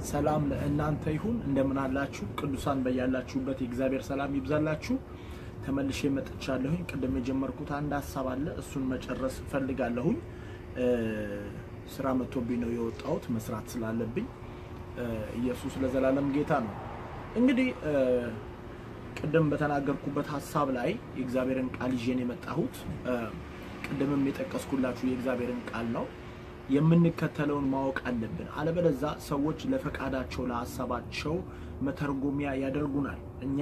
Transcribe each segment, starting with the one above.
ሰላም ለእናንተ ይሁን። እንደምን አላችሁ ቅዱሳን? በያላችሁበት የእግዚአብሔር ሰላም ይብዛላችሁ። ተመልሼ መጥቻለሁኝ። ቅድም የጀመርኩት አንድ ሀሳብ አለ፣ እሱን መጨረስ እፈልጋለሁኝ። ስራ መጥቶብኝ ነው የወጣሁት መስራት ስላለብኝ። ኢየሱስ ለዘላለም ጌታ ነው። እንግዲህ ቅድም በተናገርኩበት ሀሳብ ላይ የእግዚአብሔርን ቃል ይዤን የመጣሁት ቅድምም የጠቀስኩላችሁ የእግዚአብሔርን ቃል ነው። የምንከተለውን ማወቅ አለብን። አለበለዛ ሰዎች ለፈቃዳቸው ለሀሳባቸው መተርጎሚያ ያደርጉናል። እኛ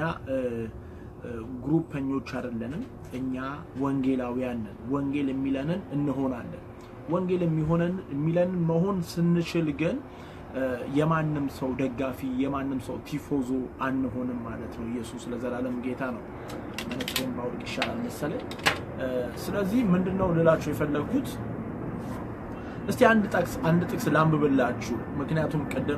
ግሩፐኞች አይደለንም። እኛ ወንጌላውያን ነን። ወንጌል የሚለንን እንሆናለን። ወንጌል የሚሆነን የሚለንን መሆን ስንችል ግን የማንም ሰው ደጋፊ የማንም ሰው ቲፎዞ አንሆንም ማለት ነው። ኢየሱስ ለዘላለም ጌታ ነው። መነጽሬን ባውልቅ ይሻላል መሰለኝ። ስለዚህ ምንድነው ልላችሁ የፈለግኩት እስቲ አንድ ጥቅስ አንድ ጥቅስ ላንብብላችሁ። ምክንያቱም ቅድም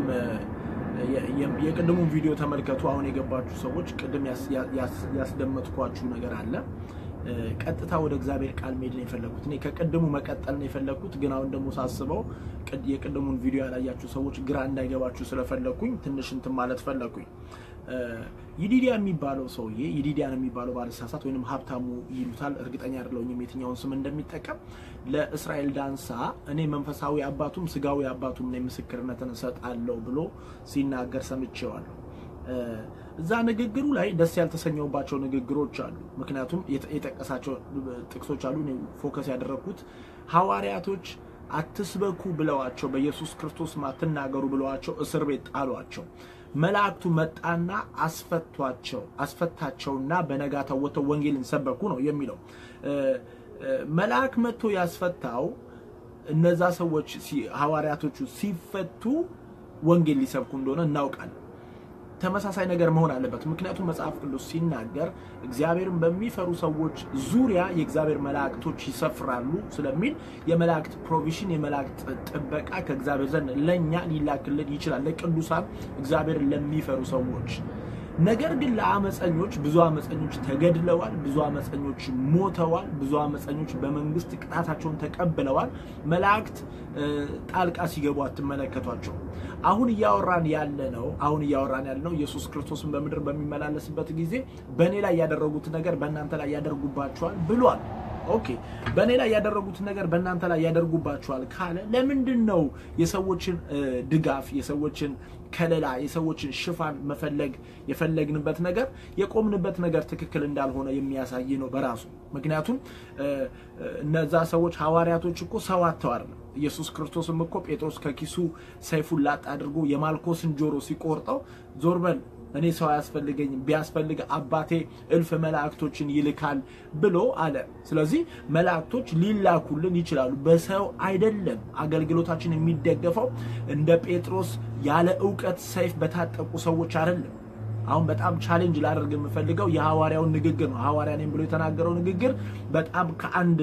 የቅድሙን ቪዲዮ ተመልከቱ። አሁን የገባችሁ ሰዎች ቅድም ያስደመጥኳችሁ ነገር አለ። ቀጥታ ወደ እግዚአብሔር ቃል መሄድ ነው የፈለግኩት። እኔ ከቅድሙ መቀጠል ነው የፈለግኩት፣ ግን አሁን ደግሞ ሳስበው የቅድሙን ቪዲዮ ያላያችሁ ሰዎች ግራ እንዳይገባችሁ ስለፈለግኩኝ ትንሽ እንትን ማለት ፈለግኩኝ። ይዲዲያ የሚባለው ሰውዬ ይዲዲያ ነው የሚባለው ባለሳሳት ወይም ሀብታሙ ይሉታል፣ እርግጠኛ አይደለሁም የትኛውን ስም እንደሚጠቀም። ለእስራኤል ዳንሳ እኔ መንፈሳዊ አባቱም ስጋዊ አባቱም ነኝ ምስክርነትን እሰጣለሁ ብሎ ሲናገር ሰምቼዋለሁ። እዛ ንግግሩ ላይ ደስ ያልተሰኘውባቸው ንግግሮች አሉ። ምክንያቱም የጠቀሳቸው ጥቅሶች አሉ። እኔ ፎከስ ያደረግኩት ሐዋርያቶች አትስበኩ ብለዋቸው በኢየሱስ ክርስቶስ አትናገሩ ብለዋቸው እስር ቤት ጣሏቸው። መላእክቱ መጣና አስፈቷቸው አስፈታቸውና በነጋታው ወጥተው ወንጌልን ሰበኩ ነው የሚለው። መልአክ መጥቶ ያስፈታው እነዛ ሰዎች ሐዋርያቶቹ ሲፈቱ ወንጌል ሊሰብኩ እንደሆነ እናውቃለን። ተመሳሳይ ነገር መሆን አለበት። ምክንያቱም መጽሐፍ ቅዱስ ሲናገር እግዚአብሔርን በሚፈሩ ሰዎች ዙሪያ የእግዚአብሔር መላእክቶች ይሰፍራሉ ስለሚል የመላእክት ፕሮቪዥን የመላእክት ጥበቃ ከእግዚአብሔር ዘንድ ለእኛ ሊላክልን ይችላል፣ ለቅዱሳን እግዚአብሔርን ለሚፈሩ ሰዎች። ነገር ግን ለአመፀኞች ብዙ አመፀኞች ተገድለዋል፣ ብዙ አመፀኞች ሞተዋል፣ ብዙ አመፀኞች በመንግስት ቅጣታቸውን ተቀብለዋል። መላእክት ጣልቃ ሲገቡ አትመለከቷቸው። አሁን እያወራን ያለ ነው አሁን እያወራን ያለ ነው ኢየሱስ ክርስቶስን በምድር በሚመላለስበት ጊዜ በእኔ ላይ ያደረጉት ነገር በእናንተ ላይ ያደርጉባቸዋል ብሏል። ኦኬ በእኔ ላይ ያደረጉት ነገር በእናንተ ላይ ያደርጉባቸዋል ካለ ለምንድን ነው የሰዎችን ድጋፍ የሰዎችን ከለላ የሰዎችን ሽፋን መፈለግ የፈለግንበት ነገር የቆምንበት ነገር ትክክል እንዳልሆነ የሚያሳይ ነው በራሱ። ምክንያቱም እነዛ ሰዎች ሐዋርያቶች እኮ ሰው አጥተው አይደለም። ኢየሱስ ክርስቶስም እኮ ጴጥሮስ ከኪሱ ሰይፉን ላጥ አድርጎ የማልኮስን ጆሮ ሲቆርጠው ዞር በል እኔ ሰው አያስፈልገኝም፣ ቢያስፈልግ አባቴ እልፍ መላእክቶችን ይልካል ብሎ አለ። ስለዚህ መላእክቶች ሊላኩልን ይችላሉ፣ በሰው አይደለም። አገልግሎታችን የሚደገፈው እንደ ጴጥሮስ ያለ እውቀት ሰይፍ በታጠቁ ሰዎች አይደለም። አሁን በጣም ቻሌንጅ ላደርግ የምፈልገው የሐዋርያውን ንግግር ነው። ሐዋርያ ነኝ ብሎ የተናገረው ንግግር በጣም ከአንድ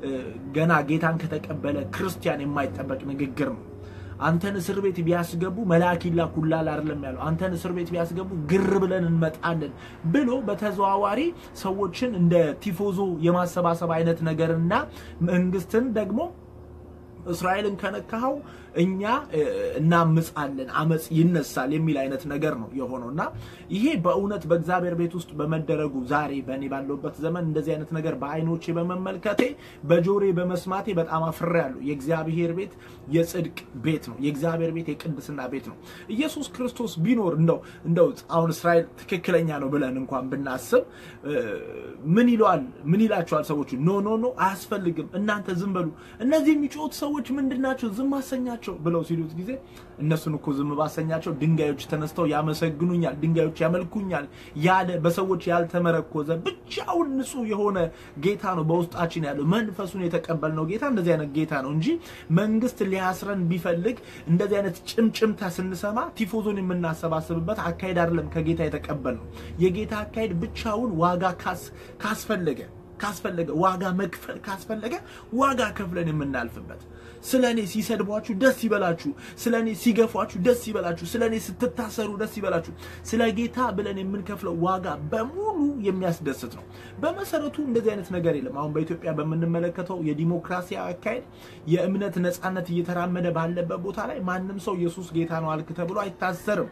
ገና ጌታን ከተቀበለ ክርስቲያን የማይጠበቅ ንግግር ነው። አንተን እስር ቤት ቢያስገቡ መልአክ ይላኩልሃል አይደለም ያለው። አንተን እስር ቤት ቢያስገቡ ግር ብለን እንመጣለን ብሎ በተዘዋዋሪ ሰዎችን እንደ ቲፎዞ የማሰባሰብ አይነት ነገርና መንግስትን ደግሞ እስራኤልን ከነካኸው እኛ እናምጻለን፣ አመፅ ይነሳል የሚል አይነት ነገር ነው የሆነው እና ይሄ በእውነት በእግዚአብሔር ቤት ውስጥ በመደረጉ ዛሬ በእኔ ባለሁበት ዘመን እንደዚህ አይነት ነገር በአይኖቼ በመመልከቴ በጆሬ በመስማቴ በጣም አፍሬያለሁ። የእግዚአብሔር ቤት የጽድቅ ቤት ነው። የእግዚአብሔር ቤት የቅድስና ቤት ነው። ኢየሱስ ክርስቶስ ቢኖር እንደው እንደው አሁን እስራኤል ትክክለኛ ነው ብለን እንኳን ብናስብ ምን ይለዋል? ምን ይላቸዋል ሰዎቹ? ኖ ኖ ኖ አያስፈልግም፣ እናንተ ዝም በሉ፣ እነዚህ የሚጮሁት ሰዎች ምንድናቸው? ዝም አሰኛቸው ብለው ሲሉት ጊዜ እነሱን እኮ ዝም ባሰኛቸው ድንጋዮች ተነስተው ያመሰግኑኛል፣ ድንጋዮች ያመልኩኛል ያለ በሰዎች ያልተመረኮዘ ብቻውን ንጹሕ የሆነ ጌታ ነው በውስጣችን ያለው መንፈሱን የተቀበልነው ጌታ እንደዚህ አይነት ጌታ ነው እንጂ መንግስት ሊያስረን ቢፈልግ እንደዚህ አይነት ጭምጭምታ ስንሰማ ቲፎዞን የምናሰባስብበት አካሄድ አይደለም ከጌታ የተቀበልነው። የጌታ አካሄድ ብቻውን ዋጋ ካስፈለገ ካስፈለገ ዋጋ መክፈል ካስፈለገ ዋጋ ከፍለን የምናልፍበት ስለ እኔ ሲሰድቧችሁ ደስ ይበላችሁ፣ ስለ እኔ ሲገፏችሁ ደስ ይበላችሁ፣ ስለ እኔ ስትታሰሩ ደስ ይበላችሁ። ስለ ጌታ ብለን የምንከፍለው ዋጋ በሙሉ የሚያስደስት ነው። በመሰረቱ እንደዚህ አይነት ነገር የለም። አሁን በኢትዮጵያ በምንመለከተው የዲሞክራሲ አካሄድ የእምነት ነፃነት እየተራመደ ባለበት ቦታ ላይ ማንም ሰው ኢየሱስ ጌታ ነው አልክ ተብሎ አይታሰርም።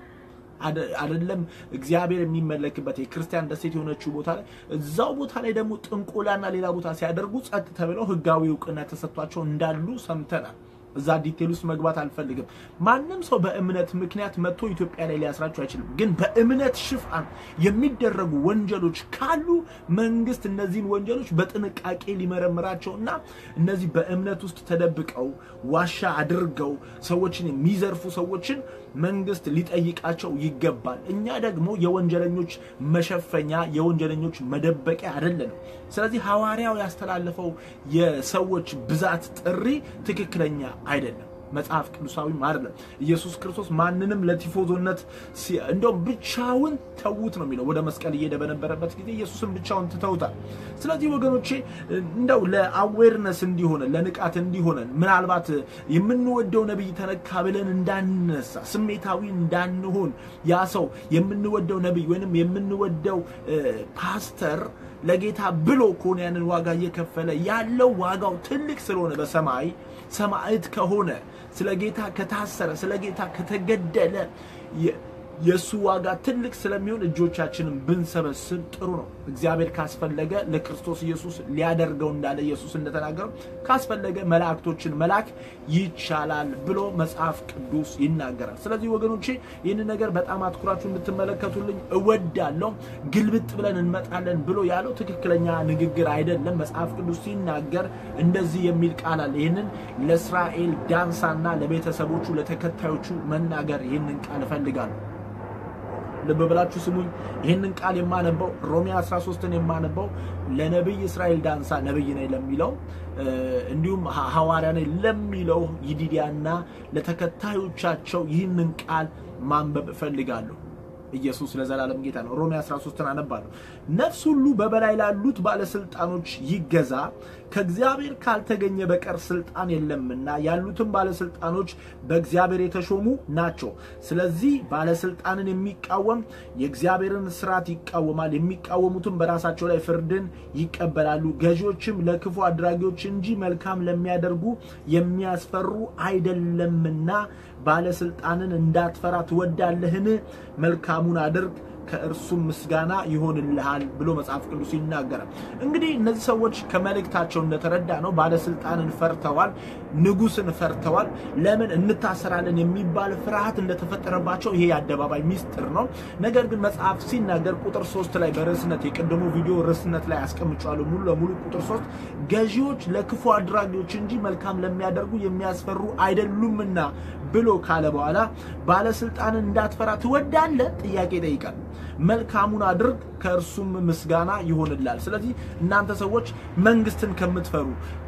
አይደለም እግዚአብሔር የሚመለክበት የክርስቲያን ደሴት የሆነችው ቦታ ላይ እዛው ቦታ ላይ ደግሞ ጥንቆላና ሌላ ቦታ ሲያደርጉ ጸጥ ተብለው ህጋዊ እውቅና ተሰጥቷቸው እንዳሉ ሰምተናል። እዛ ዲቴል ውስጥ መግባት አልፈልግም። ማንም ሰው በእምነት ምክንያት መጥቶ ኢትዮጵያ ላይ ሊያስራቸው አይችልም። ግን በእምነት ሽፋን የሚደረጉ ወንጀሎች ካሉ መንግስት እነዚህን ወንጀሎች በጥንቃቄ ሊመረምራቸው እና እነዚህ በእምነት ውስጥ ተደብቀው ዋሻ አድርገው ሰዎችን የሚዘርፉ ሰዎችን መንግስት ሊጠይቃቸው ይገባል። እኛ ደግሞ የወንጀለኞች መሸፈኛ የወንጀለኞች መደበቂያ አይደለንም። ስለዚህ ሐዋርያው ያስተላለፈው የሰዎች ብዛት ጥሪ ትክክለኛ አይደለም። መጽሐፍ ቅዱሳዊም አይደለም። ኢየሱስ ክርስቶስ ማንንም ለቲፎዞነት እንደውም ብቻውን ተዉት ነው የሚለው። ወደ መስቀል እየሄደ በነበረበት ጊዜ ኢየሱስን ብቻውን ትተውታል። ስለዚህ ወገኖቼ እንደው ለአዌርነስ እንዲሆነን ለንቃት እንዲሆነን ምናልባት የምንወደው ነቢይ ተነካ ብለን እንዳንነሳ ስሜታዊ እንዳንሆን ያ ሰው የምንወደው ነቢይ ወይንም የምንወደው ፓስተር ለጌታ ብሎ ከሆነ ያንን ዋጋ እየከፈለ ያለው ዋጋው ትልቅ ስለሆነ በሰማይ ሰማዕት ከሆነ ስለ ጌታ ከታሰረ ስለ ጌታ ከተገደለ የእሱ ዋጋ ትልቅ ስለሚሆን እጆቻችንን ብንሰበስብ ጥሩ ነው። እግዚአብሔር ካስፈለገ ለክርስቶስ ኢየሱስ ሊያደርገው እንዳለ ኢየሱስ እንደተናገረው ካስፈለገ መላእክቶችን መላክ ይቻላል ብሎ መጽሐፍ ቅዱስ ይናገራል። ስለዚህ ወገኖቼ ይህንን ነገር በጣም አትኩራችሁ እንድትመለከቱልኝ እወዳለሁ። ግልብጥ ብለን እንመጣለን ብሎ ያለው ትክክለኛ ንግግር አይደለም። መጽሐፍ ቅዱስ ሲናገር እንደዚህ የሚል ቃል አለ። ይህንን ለእስራኤል ዳንሳና ለቤተሰቦቹ ለተከታዮቹ መናገር ይህንን ቃል እፈልጋለሁ። ልብ ብላችሁ ስሙኝ። ይህንን ቃል የማነበው ሮሜ 13ን የማነበው ለነቢይ እስራኤል ዳንሳ ነቢይ ነኝ ለሚለው እንዲሁም ሐዋርያ ነኝ ለሚለው ይዲዲያና ለተከታዮቻቸው ይህንን ቃል ማንበብ እፈልጋለሁ። ኢየሱስ ለዘላለም ጌታ ነው። ሮሜ 13ን አነባለሁ። ነፍስ ሁሉ በበላይ ላሉት ባለስልጣኖች ይገዛ፣ ከእግዚአብሔር ካልተገኘ በቀር ስልጣን የለምና ያሉትም ባለስልጣኖች በእግዚአብሔር የተሾሙ ናቸው። ስለዚህ ባለስልጣንን የሚቃወም የእግዚአብሔርን ስርዓት ይቃወማል፣ የሚቃወሙትም በራሳቸው ላይ ፍርድን ይቀበላሉ። ገዢዎችም ለክፉ አድራጊዎች እንጂ መልካም ለሚያደርጉ የሚያስፈሩ አይደለምና ባለስልጣንን እንዳትፈራ ትወዳለህን? መልካሙን አድርግ ከእርሱም ምስጋና ይሆንልሃል ብሎ መጽሐፍ ቅዱስ ይናገራል። እንግዲህ እነዚህ ሰዎች ከመልእክታቸው እንደተረዳ ነው ባለስልጣንን ፈርተዋል፣ ንጉስን ፈርተዋል። ለምን እንታሰራለን የሚባል ፍርሃት እንደተፈጠረባቸው ይሄ የአደባባይ ሚስጥር ነው። ነገር ግን መጽሐፍ ሲናገር ቁጥር ሶስት ላይ በርዕስነት የቀደሙ ቪዲዮ ርዕስነት ላይ አስቀምጫለሁ ሙሉ ለሙሉ ቁጥር ሶስት ገዢዎች ለክፉ አድራጊዎች እንጂ መልካም ለሚያደርጉ የሚያስፈሩ አይደሉምና ብሎ ካለ በኋላ ባለስልጣንን እንዳትፈራ ትወዳለህ? ጥያቄ ይጠይቃል። መልካሙን አድርግ ከእርሱም ምስጋና ይሆንላል። ስለዚህ እናንተ ሰዎች መንግስትን ከምትፈሩ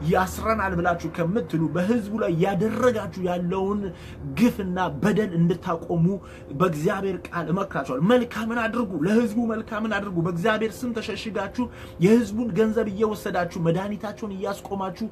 ያስረናል ብላችሁ ከምትሉ በህዝቡ ላይ ያደረጋችሁ ያለውን ግፍና በደል እንድታቆሙ በእግዚአብሔር ቃል እመክራችኋል። መልካምን አድርጉ፣ ለህዝቡ መልካምን አድርጉ። በእግዚአብሔር ስም ተሸሽጋችሁ የህዝቡን ገንዘብ እየወሰዳችሁ መድኃኒታቸውን እያስቆማችሁ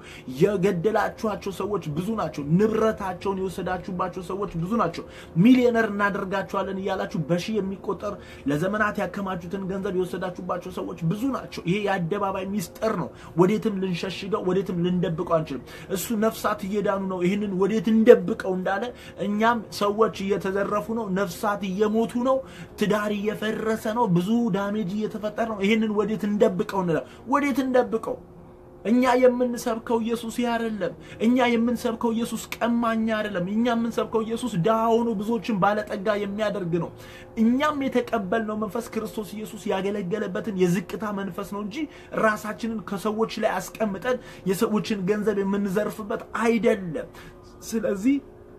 የገደላችኋቸው ሰዎች ብዙ ናቸው። ንብረታቸውን የወሰዳችሁባቸው ሰዎች ብዙ ናቸው። ሚሊዮነር እናደርጋቸዋለን እያላችሁ በሺህ የሚቆጠር ለዘመናት ያከማቹትን ገንዘብ የወሰዳችሁባቸው ሰዎች ብዙ ናቸው። ይሄ የአደባባይ ሚስጥር ነው። ወዴትም ልንሸሽገው፣ ወዴትም ልንደብቀው አንችልም። እሱ ነፍሳት እየዳኑ ነው፣ ይህንን ወዴት እንደብቀው እንዳለ እኛም ሰዎች እየተዘረፉ ነው፣ ነፍሳት እየሞቱ ነው፣ ትዳር እየፈረሰ ነው፣ ብዙ ዳሜጅ እየተፈጠረ ነው። ይህንን ወዴት እንደብቀው እንላለን። ወዴት እንደብቀው? እኛ የምንሰብከው ኢየሱስ ይህ አይደለም። እኛ የምንሰብከው ኢየሱስ ቀማኛ አይደለም። እኛ የምንሰብከው ኢየሱስ ድሃ ሆኖ ብዙዎችን ባለጠጋ የሚያደርግ ነው። እኛም የተቀበልነው መንፈስ ክርስቶስ ኢየሱስ ያገለገለበትን የዝቅታ መንፈስ ነው እንጂ ራሳችንን ከሰዎች ላይ አስቀምጠን የሰዎችን ገንዘብ የምንዘርፍበት አይደለም። ስለዚህ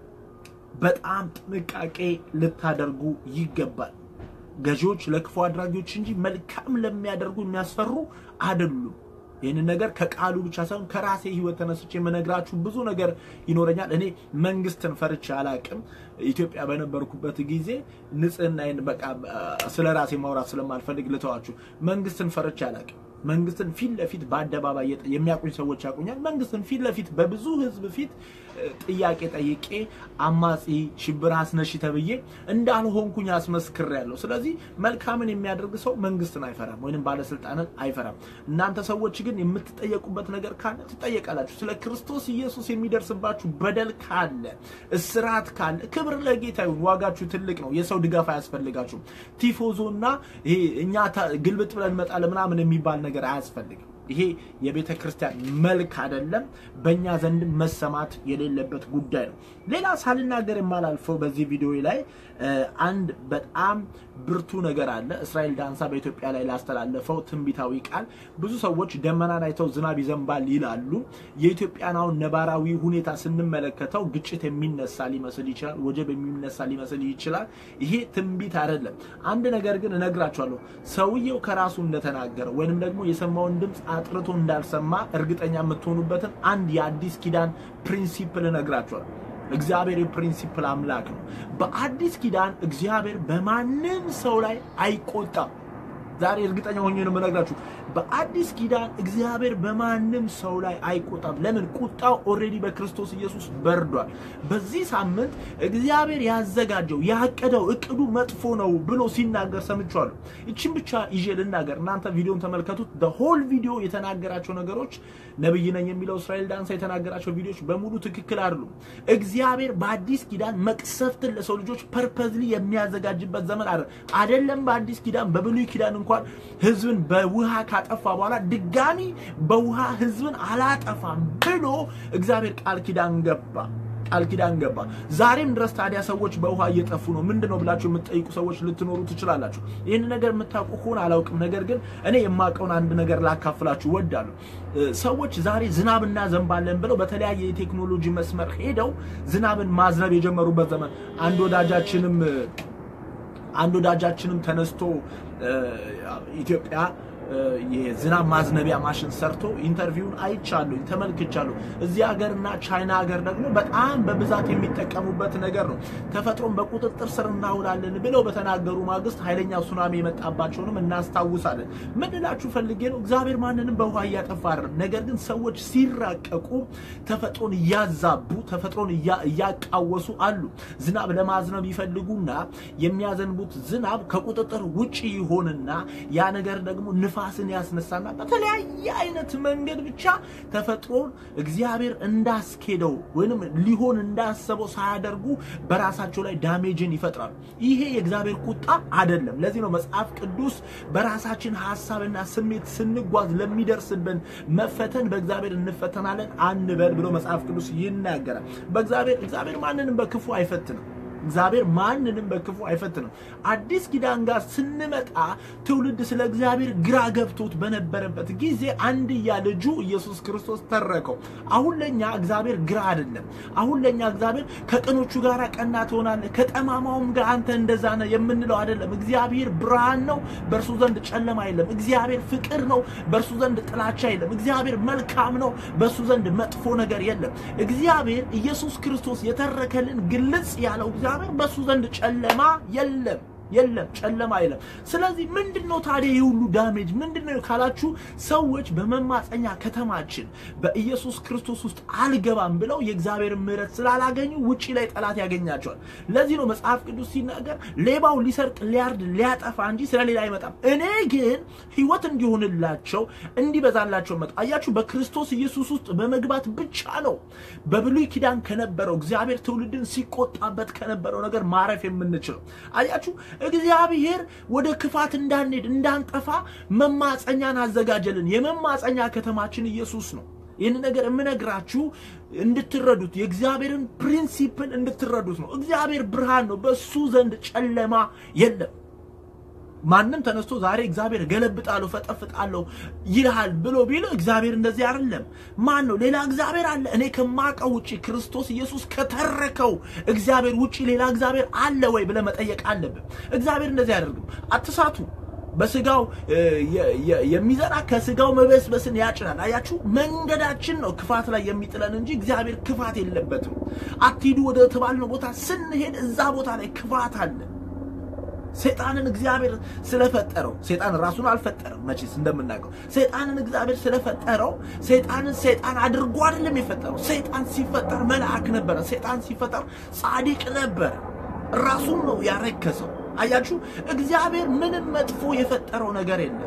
በጣም ጥንቃቄ ልታደርጉ ይገባል። ገዢዎች ለክፉ አድራጊዎች እንጂ መልካም ለሚያደርጉ የሚያስፈሩ አይደሉም። ይህንን ነገር ከቃሉ ብቻ ሳይሆን ከራሴ ሕይወት ተነስቼ የምነግራችሁ ብዙ ነገር ይኖረኛል። እኔ መንግስትን ፈርቼ አላቅም። ኢትዮጵያ በነበርኩበት ጊዜ ንጽህናዬን በቃ ስለ ራሴ ማውራት ስለማልፈልግ ልተዋችሁ። መንግስትን ፈርቼ አላቅም። መንግስትን ፊት ለፊት በአደባባይ የሚያውቁኝ ሰዎች ያውቁኛል። መንግስትን ፊት ለፊት በብዙ ህዝብ ፊት ጥያቄ ጠይቄ አማጺ ሽብር አስነሺ ተብዬ እንዳልሆንኩኝ አስመስክሬያለሁ። ስለዚህ መልካምን የሚያደርግ ሰው መንግስትን አይፈራም ወይንም ባለስልጣንን አይፈራም። እናንተ ሰዎች ግን የምትጠየቁበት ነገር ካለ ትጠየቃላችሁ። ስለ ክርስቶስ ኢየሱስ የሚደርስባችሁ በደል ካለ፣ እስራት ካለ ክብር ለጌታ ይሁን። ዋጋችሁ ትልቅ ነው። የሰው ድጋፍ አያስፈልጋችሁም። ቲፎዞና ይሄ እኛ ግልብጥ ብለን እንመጣለን ምናምን የሚባል ነገር አያስፈልግም። ይሄ የቤተ ክርስቲያን መልክ አይደለም። በእኛ ዘንድ መሰማት የሌለበት ጉዳይ ነው። ሌላ ሳልናገር የማላልፈው በዚህ ቪዲዮ ላይ አንድ በጣም ብርቱ ነገር አለ። እስራኤል ዳንሳ በኢትዮጵያ ላይ ላስተላለፈው ትንቢታዊ ቃል ብዙ ሰዎች ደመናን አይተው ዝናብ ይዘንባል ይላሉ። የኢትዮጵያን አሁን ነባራዊ ሁኔታ ስንመለከተው ግጭት የሚነሳ ሊመስል ይችላል፣ ወጀብ የሚነሳ ሊመስል ይችላል። ይሄ ትንቢት አይደለም። አንድ ነገር ግን እነግራችኋለሁ። ሰውየው ከራሱ እንደተናገረ ወይንም ደግሞ የሰማውን ድምፅ አጥርቶ እንዳልሰማ እርግጠኛ የምትሆኑበትን አንድ የአዲስ ኪዳን ፕሪንሲፕል እነግራችኋለሁ። እግዚአብሔር የፕሪንሲፕል አምላክ ነው። በአዲስ ኪዳን እግዚአብሔር በማንም ሰው ላይ አይቆጣም። ዛሬ እርግጠኛ ሆኜ ነው የምነግራችሁ። በአዲስ ኪዳን እግዚአብሔር በማንም ሰው ላይ አይቆጣም። ለምን? ቁጣው ኦልሬዲ በክርስቶስ ኢየሱስ በርዷል። በዚህ ሳምንት እግዚአብሔር ያዘጋጀው ያቀደው እቅዱ መጥፎ ነው ብሎ ሲናገር ሰምቻለሁ። ይችን ብቻ ይዤ ልናገር። እናንተ ቪዲዮን ተመልከቱት። ሆል ቪዲዮ የተናገራቸው ነገሮች ነብይ ነኝ የሚለው እስራኤል ዳንሳ የተናገራቸው ቪዲዮዎች በሙሉ ትክክል አይደሉም። እግዚአብሔር በአዲስ ኪዳን መቅሰፍትን ለሰው ልጆች ፐርፐዝሊ የሚያዘጋጅበት ዘመን አለ አይደለም። በአዲስ ኪዳን በብሉይ ኪዳን እንኳን ህዝብን በውሃ ካጠፋ በኋላ ድጋሚ በውሃ ህዝብን አላጠፋም ብሎ እግዚአብሔር ቃል ኪዳን ገባ ቃል ኪዳን ገባ። ዛሬም ድረስ ታዲያ ሰዎች በውሃ እየጠፉ ነው። ምንድን ነው ብላችሁ የምትጠይቁ ሰዎች ልትኖሩ ትችላላችሁ። ይህን ነገር የምታውቁ ከሆነ አላውቅም፣ ነገር ግን እኔ የማውቀውን አንድ ነገር ላካፍላችሁ ወዳለሁ። ሰዎች ዛሬ ዝናብ እናዘንባለን ብለው በተለያየ የቴክኖሎጂ መስመር ሄደው ዝናብን ማዝነብ የጀመሩበት ዘመን አንድ ወዳጃችንም አንድ ወዳጃችንም ተነስቶ ኢትዮጵያ የዝናብ ማዝነቢያ ማሽን ሰርቶ ኢንተርቪውን አይቻለሁ፣ ተመልክቻለሁ። እዚህ ሀገርና ቻይና ሀገር ደግሞ በጣም በብዛት የሚጠቀሙበት ነገር ነው። ተፈጥሮን በቁጥጥር ስር እናውላለን ብለው በተናገሩ ማግስት ኃይለኛ ሱናሚ የመጣባቸውንም እናስታውሳለን። ምን እላችሁ ፈልጌ ነው፣ እግዚአብሔር ማንንም በውሃ እያጠፋ አይደለም። ነገር ግን ሰዎች ሲራቀቁ ተፈጥሮን እያዛቡ ተፈጥሮን እያቃወሱ አሉ። ዝናብ ለማዝነብ ይፈልጉና የሚያዘንቡት ዝናብ ከቁጥጥር ውጭ ይሆንና ያ ነገር ደግሞ ንፋ ንፋስን ያስነሳና በተለያየ አይነት መንገድ ብቻ ተፈጥሮን እግዚአብሔር እንዳስኬደው ወይንም ሊሆን እንዳሰበው ሳያደርጉ በራሳቸው ላይ ዳሜጅን ይፈጥራሉ። ይሄ የእግዚአብሔር ቁጣ አይደለም። ለዚህ ነው መጽሐፍ ቅዱስ በራሳችን ሀሳብና ስሜት ስንጓዝ ለሚደርስብን መፈተን በእግዚአብሔር እንፈተናለን አንበል ብሎ መጽሐፍ ቅዱስ ይናገራል። በእግዚአብሔር እግዚአብሔር ማንንም በክፉ አይፈትንም። እግዚአብሔር ማንንም በክፉ አይፈትንም። አዲስ ኪዳን ጋር ስንመጣ ትውልድ ስለ እግዚአብሔር ግራ ገብቶት በነበረበት ጊዜ አንድያ ልጁ ኢየሱስ ክርስቶስ ተረከው። አሁን ለኛ እግዚአብሔር ግራ አይደለም። አሁን ለኛ እግዚአብሔር ከቅኖቹ ጋር ቀና ትሆናለህ፣ ከጠማማውም ጋር አንተ እንደዛ ነህ የምንለው አይደለም። እግዚአብሔር ብርሃን ነው፣ በእርሱ ዘንድ ጨለማ የለም። እግዚአብሔር ፍቅር ነው፣ በእርሱ ዘንድ ጥላቻ የለም። እግዚአብሔር መልካም ነው፣ በእርሱ ዘንድ መጥፎ ነገር የለም። እግዚአብሔር ኢየሱስ ክርስቶስ የተረከልን ግልጽ ያለው እግዚአብሔር በሱ ዘንድ ጨለማ የለም የለም ጨለማ የለም። ስለዚህ ምንድን ነው ታዲያ ይህ ሁሉ ዳሜጅ ምንድን ነው ካላችሁ፣ ሰዎች በመማፀኛ ከተማችን በኢየሱስ ክርስቶስ ውስጥ አልገባም ብለው የእግዚአብሔር ምሕረት ስላላገኙ ውጪ ላይ ጠላት ያገኛቸዋል። ለዚህ ነው መጽሐፍ ቅዱስ ሲናገር ሌባው ሊሰርቅ፣ ሊያርድ፣ ሊያጠፋ እንጂ ስለሌላ አይመጣም፣ እኔ ግን ሕይወት እንዲሆንላቸው እንዲበዛላቸው መጣ። አያችሁ፣ በክርስቶስ ኢየሱስ ውስጥ በመግባት ብቻ ነው በብሉይ ኪዳን ከነበረው እግዚአብሔር ትውልድን ሲቆጣበት ከነበረው ነገር ማረፍ የምንችለው። አያችሁ እግዚአብሔር ወደ ክፋት እንዳንሄድ እንዳንጠፋ መማፀኛን አዘጋጀልን። የመማፀኛ ከተማችን ኢየሱስ ነው። ይህን ነገር የምነግራችሁ እንድትረዱት የእግዚአብሔርን ፕሪንሲፕል እንድትረዱት ነው። እግዚአብሔር ብርሃን ነው፣ በሱ ዘንድ ጨለማ የለም። ማንም ተነስቶ ዛሬ እግዚአብሔር ገለብጣለሁ ፈጠፍጣለሁ ይልሃል ብሎ ቢል እግዚአብሔር እንደዚህ አይደለም። ማን ነው? ሌላ እግዚአብሔር አለ። እኔ ከማውቀው ውጪ ክርስቶስ ኢየሱስ ከተረከው እግዚአብሔር ውጪ ሌላ እግዚአብሔር አለ ወይ ብለህ መጠየቅ አለብን። እግዚአብሔር እንደዚህ አያደርግም። አትሳቱ። በስጋው የሚዘራ ከስጋው መበስበስን ያጭናል። አያችሁ፣ መንገዳችን ነው ክፋት ላይ የሚጥለን እንጂ እግዚአብሔር ክፋት የለበትም። አትሂዱ ወደ ተባልነው ቦታ ስንሄድ እዛ ቦታ ላይ ክፋት አለ። ሰይጣንን እግዚአብሔር ስለፈጠረው ሰይጣን ራሱን አልፈጠረም። መቼስ እንደምናውቀው ሰይጣንን እግዚአብሔር ስለፈጠረው ሰይጣንን ሰይጣን አድርጎ አይደለም የፈጠረው። ሰይጣን ሲፈጠር መልአክ ነበረ። ሰይጣን ሲፈጠር ጻድቅ ነበረ። ራሱን ነው ያረከሰው። አያችሁ፣ እግዚአብሔር ምንም መጥፎ የፈጠረው ነገር የለም።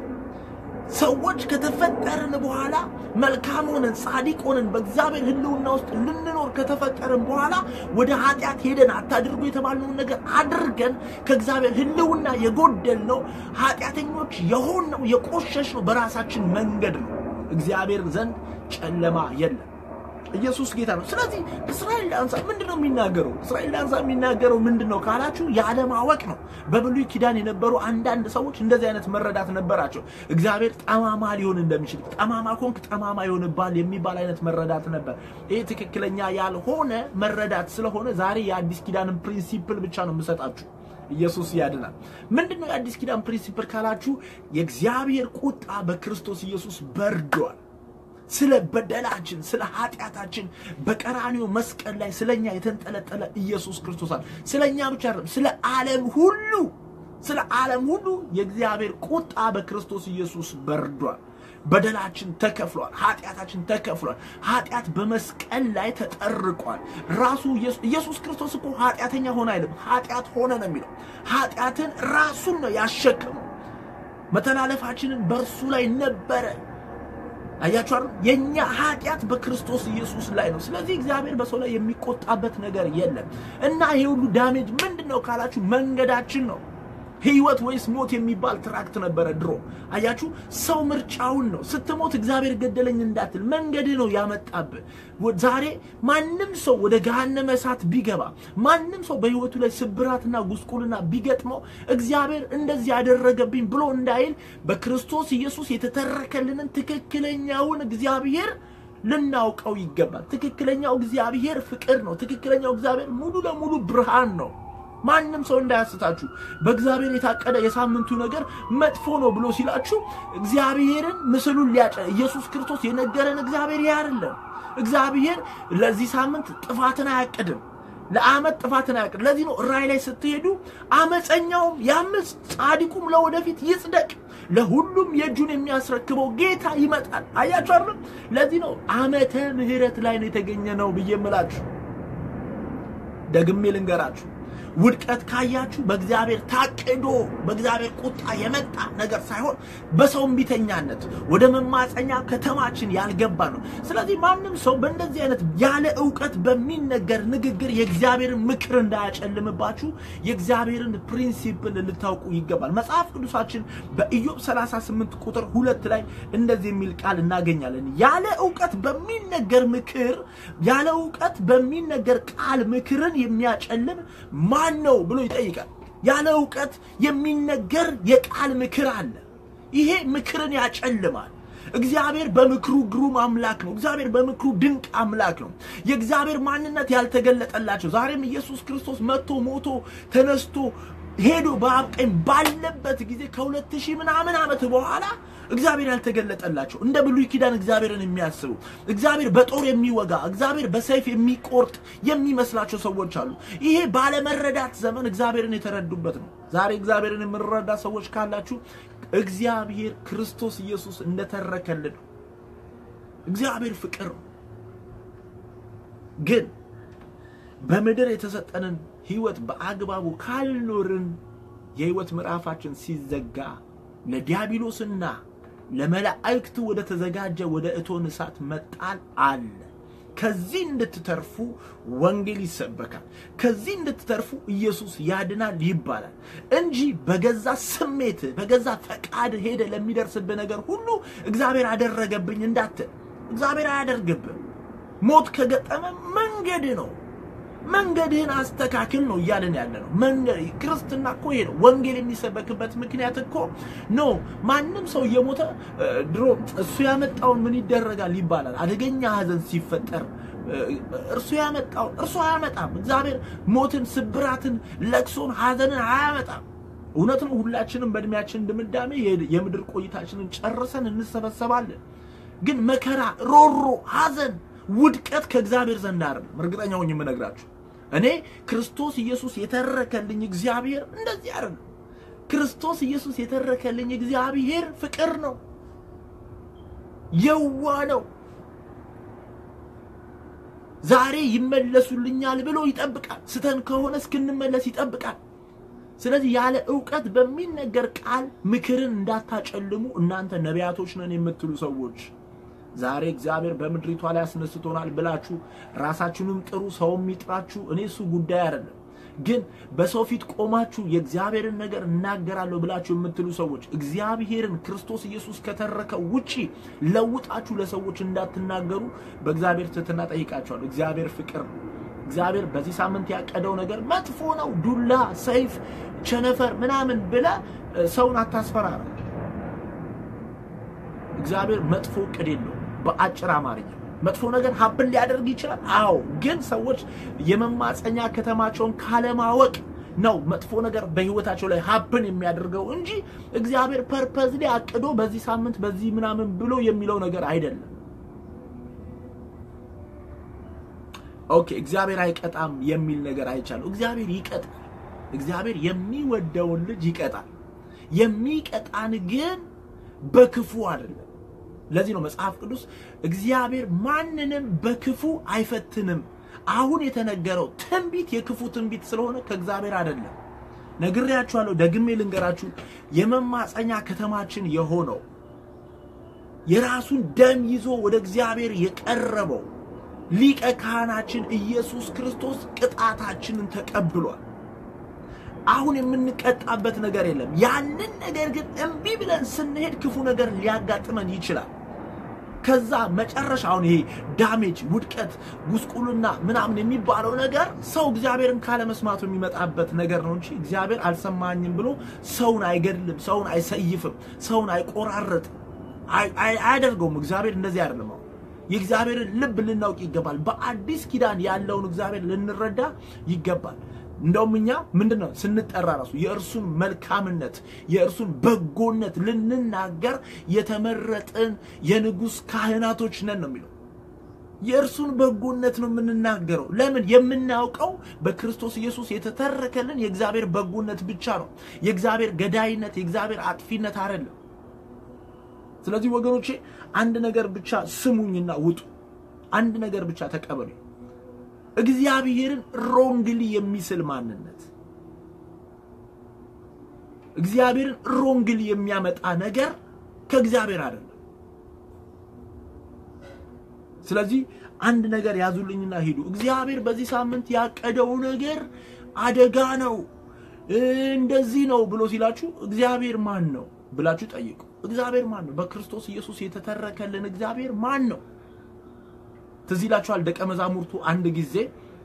ሰዎች ከተፈጠርን በኋላ መልካም ሆነን ጻድቅ ሆነን በእግዚአብሔር ሕልውና ውስጥ ልንኖር ከተፈጠርን በኋላ ወደ ኃጢአት ሄደን አታድርጉ የተባልነውን ነገር አድርገን ከእግዚአብሔር ሕልውና የጎደልነው ኃጢአተኞች የሆንነው የቆሸሽነው በራሳችን መንገድ ነው። እግዚአብሔር ዘንድ ጨለማ የለም። ኢየሱስ ጌታ ነው። ስለዚህ እስራኤል ዳንሳ ምንድን ነው የሚናገረው? እስራኤል ዳንሳ የሚናገረው ምንድን ነው ካላችሁ ያለማወቅ ነው። በብሉይ ኪዳን የነበሩ አንዳንድ ሰዎች እንደዚህ አይነት መረዳት ነበራቸው። እግዚአብሔር ጠማማ ሊሆን እንደሚችል ጠማማ ኮንክ ጠማማ ይሆንባል የሚባል አይነት መረዳት ነበር። ይህ ትክክለኛ ያልሆነ መረዳት ስለሆነ ዛሬ የአዲስ ኪዳንን ፕሪንሲፕል ብቻ ነው የምሰጣችሁ። ኢየሱስ ያድናል። ምንድን ነው የአዲስ ኪዳን ፕሪንሲፕል ካላችሁ የእግዚአብሔር ቁጣ በክርስቶስ ኢየሱስ በርዷል። ስለ በደላችን ስለ ኃጢአታችን በቀራኒው መስቀል ላይ ስለኛ የተንጠለጠለ ኢየሱስ ክርስቶስ አለ። ስለኛ ብቻ አይደለም፣ ስለ ዓለም ሁሉ ስለ ዓለም ሁሉ የእግዚአብሔር ቁጣ በክርስቶስ ኢየሱስ በርዷል። በደላችን ተከፍሏል። ኃጢአታችን ተከፍሏል። ኃጢአት በመስቀል ላይ ተጠርቋል። ራሱ ኢየሱስ ክርስቶስ እኮ ኃጢአተኛ ሆነ አይልም፣ ኃጢአት ሆነ ነው የሚለው። ኃጢአትን ራሱን ነው ያሸከመው። መተላለፋችንን በእርሱ ላይ ነበረ። አያችሁ አይደል? የኛ ኃጢአት በክርስቶስ ኢየሱስ ላይ ነው። ስለዚህ እግዚአብሔር በሰው ላይ የሚቆጣበት ነገር የለም እና ይሄ ሁሉ ዳሜጅ ምንድን ነው ካላችሁ መንገዳችን ነው። ህይወት ወይስ ሞት የሚባል ትራክት ነበረ ድሮ። አያችሁ ሰው ምርጫውን ነው። ስትሞት እግዚአብሔር ገደለኝ እንዳትል መንገድህ ነው ያመጣብህ። ዛሬ ማንም ሰው ወደ ገሃነመ እሳት ቢገባ ማንም ሰው በህይወቱ ላይ ስብራትና ጉስቁልና ቢገጥመው እግዚአብሔር እንደዚህ ያደረገብኝ ብሎ እንዳይል በክርስቶስ ኢየሱስ የተተረከልንን ትክክለኛውን እግዚአብሔር ልናውቀው ይገባል። ትክክለኛው እግዚአብሔር ፍቅር ነው። ትክክለኛው እግዚአብሔር ሙሉ ለሙሉ ብርሃን ነው። ማንም ሰው እንዳያስታችሁ። በእግዚአብሔር የታቀደ የሳምንቱ ነገር መጥፎ ነው ብሎ ሲላችሁ እግዚአብሔርን ምስሉን ሊያጨ ኢየሱስ ክርስቶስ የነገረን እግዚአብሔር ይህ አይደለም። እግዚአብሔር ለዚህ ሳምንት ጥፋትን አያቅድም። ለአመት ጥፋትን አያቅድም። ለዚህ ነው ራእይ ላይ ስትሄዱ አመፀኛውም ያምፅ፣ ጻድቁም ለወደፊት ይጽደቅ፣ ለሁሉም የእጁን የሚያስረክበው ጌታ ይመጣል። አያችሁ አይደለም? ለዚህ ነው ዓመተ ምሕረት ላይ ነው የተገኘ ነው ብዬ የምላችሁ። ደግሜ ልንገራችሁ ውድቀት ካያችሁ በእግዚአብሔር ታቅዶ በእግዚአብሔር ቁጣ የመጣ ነገር ሳይሆን በሰው እምቢተኛነት ወደ መማፀኛ ከተማችን ያልገባ ነው። ስለዚህ ማንም ሰው በእንደዚህ አይነት ያለ እውቀት በሚነገር ንግግር የእግዚአብሔርን ምክር እንዳያጨልምባችሁ የእግዚአብሔርን ፕሪንሲፕል ልታውቁ ይገባል። መጽሐፍ ቅዱሳችን በኢዮብ 38 ቁጥር ሁለት ላይ እንደዚህ የሚል ቃል እናገኛለን። ያለ እውቀት በሚነገር ምክር ያለ እውቀት በሚነገር ቃል ምክርን የሚያጨልም ማን ነው ብሎ ይጠይቃል። ያለ እውቀት የሚነገር የቃል ምክር አለ። ይሄ ምክርን ያጨልማል። እግዚአብሔር በምክሩ ግሩም አምላክ ነው። እግዚአብሔር በምክሩ ድንቅ አምላክ ነው። የእግዚአብሔር ማንነት ያልተገለጠላቸው ዛሬም ኢየሱስ ክርስቶስ መጥቶ ሞቶ ተነስቶ ሄዶ በአብ ቀኝ ባለበት ጊዜ ከሁለት ሺህ ምናምን ዓመት በኋላ እግዚአብሔር ያልተገለጠላቸው እንደ ብሉይ ኪዳን እግዚአብሔርን የሚያስቡ እግዚአብሔር በጦር የሚወጋ እግዚአብሔር በሰይፍ የሚቆርጥ የሚመስላቸው ሰዎች አሉ። ይሄ ባለመረዳት ዘመን እግዚአብሔርን የተረዱበት ነው። ዛሬ እግዚአብሔርን የምንረዳ ሰዎች ካላችሁ እግዚአብሔር ክርስቶስ ኢየሱስ እንደተረከልን ነው። እግዚአብሔር ፍቅር ነው። ግን በምድር የተሰጠንን ህይወት በአግባቡ ካልኖርን የህይወት ምዕራፋችን ሲዘጋ ለዲያብሎስና ለመላእክቱ ወደ ተዘጋጀ ወደ እቶን እሳት መጣል አለ። ከዚህ እንድትተርፉ ወንጌል ይሰበካል። ከዚህ እንድትተርፉ ኢየሱስ ያድናል ይባላል እንጂ በገዛ ስሜት በገዛ ፈቃድ ሄደ ለሚደርስብህ ነገር ሁሉ እግዚአብሔር አደረገብኝ እንዳትል። እግዚአብሔር አያደርግብህ። ሞት ከገጠመ መንገድ ነው። መንገድህን አስተካክል ነው እያለን ያለ ነው። መንገድ ክርስትና እኮ ይሄ ነው። ወንጌል የሚሰበክበት ምክንያት እኮ ኖ ማንም ሰው እየሞተ ድሮ እሱ ያመጣውን ምን ይደረጋል ይባላል። አደገኛ ሐዘን ሲፈጠር እርሱ ያመጣው እርሱ አያመጣም። እግዚአብሔር ሞትን፣ ስብራትን፣ ለቅሶን፣ ሐዘንን አያመጣም። እውነት ነው። ሁላችንም በእድሜያችን ድምዳሜ የምድር ቆይታችንን ጨርሰን እንሰበሰባለን። ግን መከራ፣ ሮሮ፣ ሐዘን ውድቀት ከእግዚአብሔር ዘንድ አይደለም። እርግጠኛ ሆኜ የምነግራችሁ እኔ ክርስቶስ ኢየሱስ የተረከልኝ እግዚአብሔር እንደዚህ አይደለም። ክርስቶስ ኢየሱስ የተረከልኝ እግዚአብሔር ፍቅር ነው፣ የዋ ነው። ዛሬ ይመለሱልኛል ብሎ ይጠብቃል። ስተን ከሆነ እስክንመለስ ይጠብቃል። ስለዚህ ያለ እውቀት በሚነገር ቃል ምክርን እንዳታጨልሙ እናንተ ነቢያቶች ነን የምትሉ ሰዎች ዛሬ እግዚአብሔር በምድሪቷ ላይ አስነስቶናል ብላችሁ ራሳችሁንም ጥሩ ሰውም ይጥራችሁ፣ እኔ እሱ ጉዳይ አይደለም። ግን በሰው ፊት ቆማችሁ የእግዚአብሔርን ነገር እናገራለሁ ብላችሁ የምትሉ ሰዎች እግዚአብሔርን ክርስቶስ ኢየሱስ ከተረከው ውጪ ለውጣችሁ ለሰዎች እንዳትናገሩ በእግዚአብሔር ትህትና ጠይቃችኋለሁ። እግዚአብሔር ፍቅር ነው። እግዚአብሔር በዚህ ሳምንት ያቀደው ነገር መጥፎ ነው፣ ዱላ፣ ሰይፍ፣ ቸነፈር ምናምን ብለ ሰውን አታስፈራራ። እግዚአብሔር መጥፎ እቅድ የለውም። በአጭር አማርኛ መጥፎ ነገር ሀብን ሊያደርግ ይችላል። አዎ፣ ግን ሰዎች የመማፀኛ ከተማቸውን ካለማወቅ ነው መጥፎ ነገር በህይወታቸው ላይ ሀብን የሚያደርገው እንጂ እግዚአብሔር ፐርፐዝ ላይ አቅዶ በዚህ ሳምንት በዚህ ምናምን ብሎ የሚለው ነገር አይደለም። ኦኬ፣ እግዚአብሔር አይቀጣም የሚል ነገር አይቻለሁ። እግዚአብሔር ይቀጣል። እግዚአብሔር የሚወደውን ልጅ ይቀጣል። የሚቀጣን ግን በክፉ አይደለም። ለዚህ ነው መጽሐፍ ቅዱስ እግዚአብሔር ማንንም በክፉ አይፈትንም። አሁን የተነገረው ትንቢት የክፉ ትንቢት ስለሆነ ከእግዚአብሔር አይደለም። ነግሬያችኋለሁ፣ ደግሜ ልንገራችሁ። የመማፀኛ ከተማችን የሆነው የራሱን ደም ይዞ ወደ እግዚአብሔር የቀረበው ሊቀ ካህናችን ኢየሱስ ክርስቶስ ቅጣታችንን ተቀብሏል። አሁን የምንቀጣበት ነገር የለም። ያንን ነገር ግን እምቢ ብለን ስንሄድ ክፉ ነገር ሊያጋጥመን ይችላል። ከዛ መጨረሻ አሁን ይሄ ዳሜጅ፣ ውድቀት፣ ጉስቁልና ምናምን የሚባለው ነገር ሰው እግዚአብሔርን ካለመስማቱ የሚመጣበት ነገር ነው እንጂ እግዚአብሔር አልሰማኝም ብሎ ሰውን አይገድልም፣ ሰውን አይሰይፍም፣ ሰውን አይቆራረጥም፣ አያደርገውም። እግዚአብሔር እንደዚህ አይደለም። አሁን የእግዚአብሔርን ልብ ልናውቅ ይገባል። በአዲስ ኪዳን ያለውን እግዚአብሔር ልንረዳ ይገባል። እንደውም እኛ ምንድን ነው ስንጠራ ራሱ የእርሱን መልካምነት የእርሱን በጎነት ልንናገር የተመረጥን የንጉሥ ካህናቶች ነን ነው የሚለው። የእርሱን በጎነት ነው የምንናገረው። ለምን? የምናውቀው በክርስቶስ ኢየሱስ የተተረከልን የእግዚአብሔር በጎነት ብቻ ነው። የእግዚአብሔር ገዳይነት፣ የእግዚአብሔር አጥፊነት አይደለም። ስለዚህ ወገኖቼ አንድ ነገር ብቻ ስሙኝና ውጡ። አንድ ነገር ብቻ ተቀበሉ። እግዚአብሔርን ሮንግሊ የሚስል ማንነት፣ እግዚአብሔርን ሮንግሊ የሚያመጣ ነገር ከእግዚአብሔር አይደለም። ስለዚህ አንድ ነገር ያዙልኝና ሂዱ። እግዚአብሔር በዚህ ሳምንት ያቀደው ነገር አደጋ ነው፣ እንደዚህ ነው ብሎ ሲላችሁ እግዚአብሔር ማን ነው ብላችሁ ጠይቁ። እግዚአብሔር ማን ነው? በክርስቶስ ኢየሱስ የተተረከልን እግዚአብሔር ማን ነው? ትዝ ይላችኋል። ደቀ መዛሙርቱ አንድ ጊዜ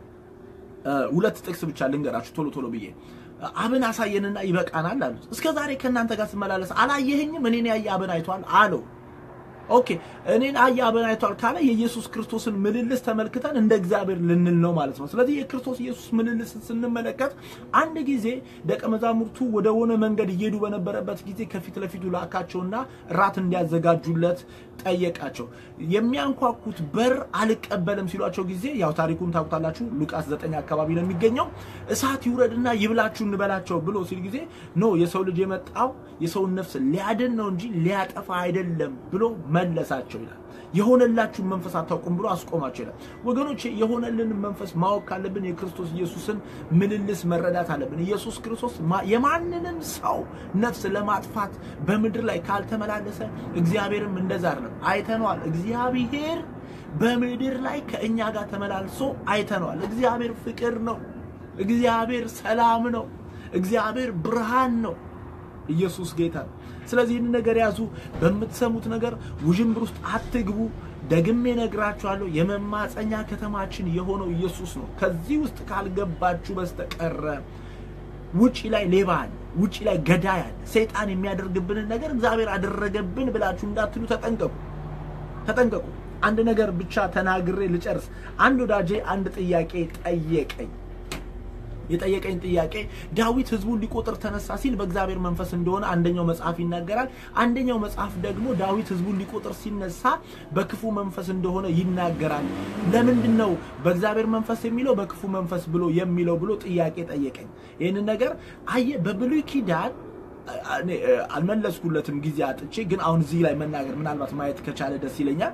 ሁለት ጥቅስ ብቻ ልንገራችሁ ቶሎ ቶሎ ብዬ አብን አሳየንና ይበቃናል አሉት። እስከ ዛሬ ከእናንተ ጋር ስመላለስ አላየኸኝም? እኔን ያየ አብን አይቷል አለው። ኦኬ እኔን አየ አብን አይቷል ካለ የኢየሱስ ክርስቶስን ምልልስ ተመልክተን እንደ እግዚአብሔር ልንል ነው ማለት ነው። ስለዚህ የክርስቶስ ኢየሱስ ምልልስ ስንመለከት አንድ ጊዜ ደቀ መዛሙርቱ ወደ ሆነ መንገድ እየሄዱ በነበረበት ጊዜ ከፊት ለፊቱ ላካቸውና ራት እንዲያዘጋጁለት ጠየቃቸው። የሚያንኳኩት በር አልቀበልም ሲሏቸው ጊዜ ያው ታሪኩን ታውቁታላችሁ። ሉቃስ ዘጠኝ አካባቢ ነው የሚገኘው። እሳት ይውረድና ይብላችሁ እንበላቸው ብሎ ሲል ጊዜ ኖ የሰው ልጅ የመጣው የሰውን ነፍስ ሊያድን ነው እንጂ ሊያጠፋ አይደለም ብሎ መለሳቸው ይላል። የሆነላችሁን መንፈስ አታውቁም ብሎ አስቆማቸው ይላል። ወገኖቼ የሆነልን መንፈስ ማወቅ ካለብን የክርስቶስ ኢየሱስን ምልልስ መረዳት አለብን። ኢየሱስ ክርስቶስ የማንንም ሰው ነፍስ ለማጥፋት በምድር ላይ ካልተመላለሰ እግዚአብሔርም እንደዛ አይደለም። አይተነዋል። እግዚአብሔር በምድር ላይ ከእኛ ጋር ተመላልሶ አይተነዋል። እግዚአብሔር ፍቅር ነው። እግዚአብሔር ሰላም ነው። እግዚአብሔር ብርሃን ነው። ኢየሱስ ጌታ ነው። ስለዚህ ይህን ነገር ያዙ። በምትሰሙት ነገር ውዥንብር ውስጥ አትግቡ። ደግሜ ነግራችኋለሁ። የመማፀኛ ከተማችን የሆነው ኢየሱስ ነው። ከዚህ ውስጥ ካልገባችሁ በስተቀረ ውጪ ላይ ሌባ አለ፣ ውጪ ላይ ገዳይ አለ። ሰይጣን የሚያደርግብንን ነገር እግዚአብሔር አደረገብን ብላችሁ እንዳትሉ ተጠንቀቁ፣ ተጠንቀቁ። አንድ ነገር ብቻ ተናግሬ ልጨርስ። አንድ ወዳጄ አንድ ጥያቄ ጠየቀኝ። የጠየቀኝ ጥያቄ ዳዊት ህዝቡን ሊቆጥር ተነሳ ሲል በእግዚአብሔር መንፈስ እንደሆነ አንደኛው መጽሐፍ ይናገራል። አንደኛው መጽሐፍ ደግሞ ዳዊት ህዝቡን ሊቆጥር ሲነሳ በክፉ መንፈስ እንደሆነ ይናገራል። ለምንድን ነው በእግዚአብሔር መንፈስ የሚለው በክፉ መንፈስ ብሎ የሚለው ብሎ ጥያቄ ጠየቀኝ። ይህንን ነገር አየ በብሉይ ኪዳን እኔ አልመለስኩለትም ጊዜ አጥቼ፣ ግን አሁን እዚህ ላይ መናገር ምናልባት ማየት ከቻለ ደስ ይለኛል።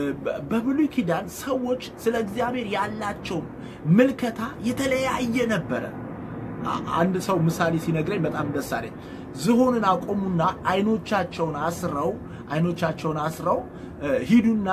በብሉይ ኪዳን ሰዎች ስለ እግዚአብሔር ያላቸው ምልከታ የተለያየ ነበረ። አንድ ሰው ምሳሌ ሲነግረኝ በጣም ደስ አለኝ። ዝሆንን አቆሙና አይኖቻቸውን አስረው አይኖቻቸውን አስረው ሂዱና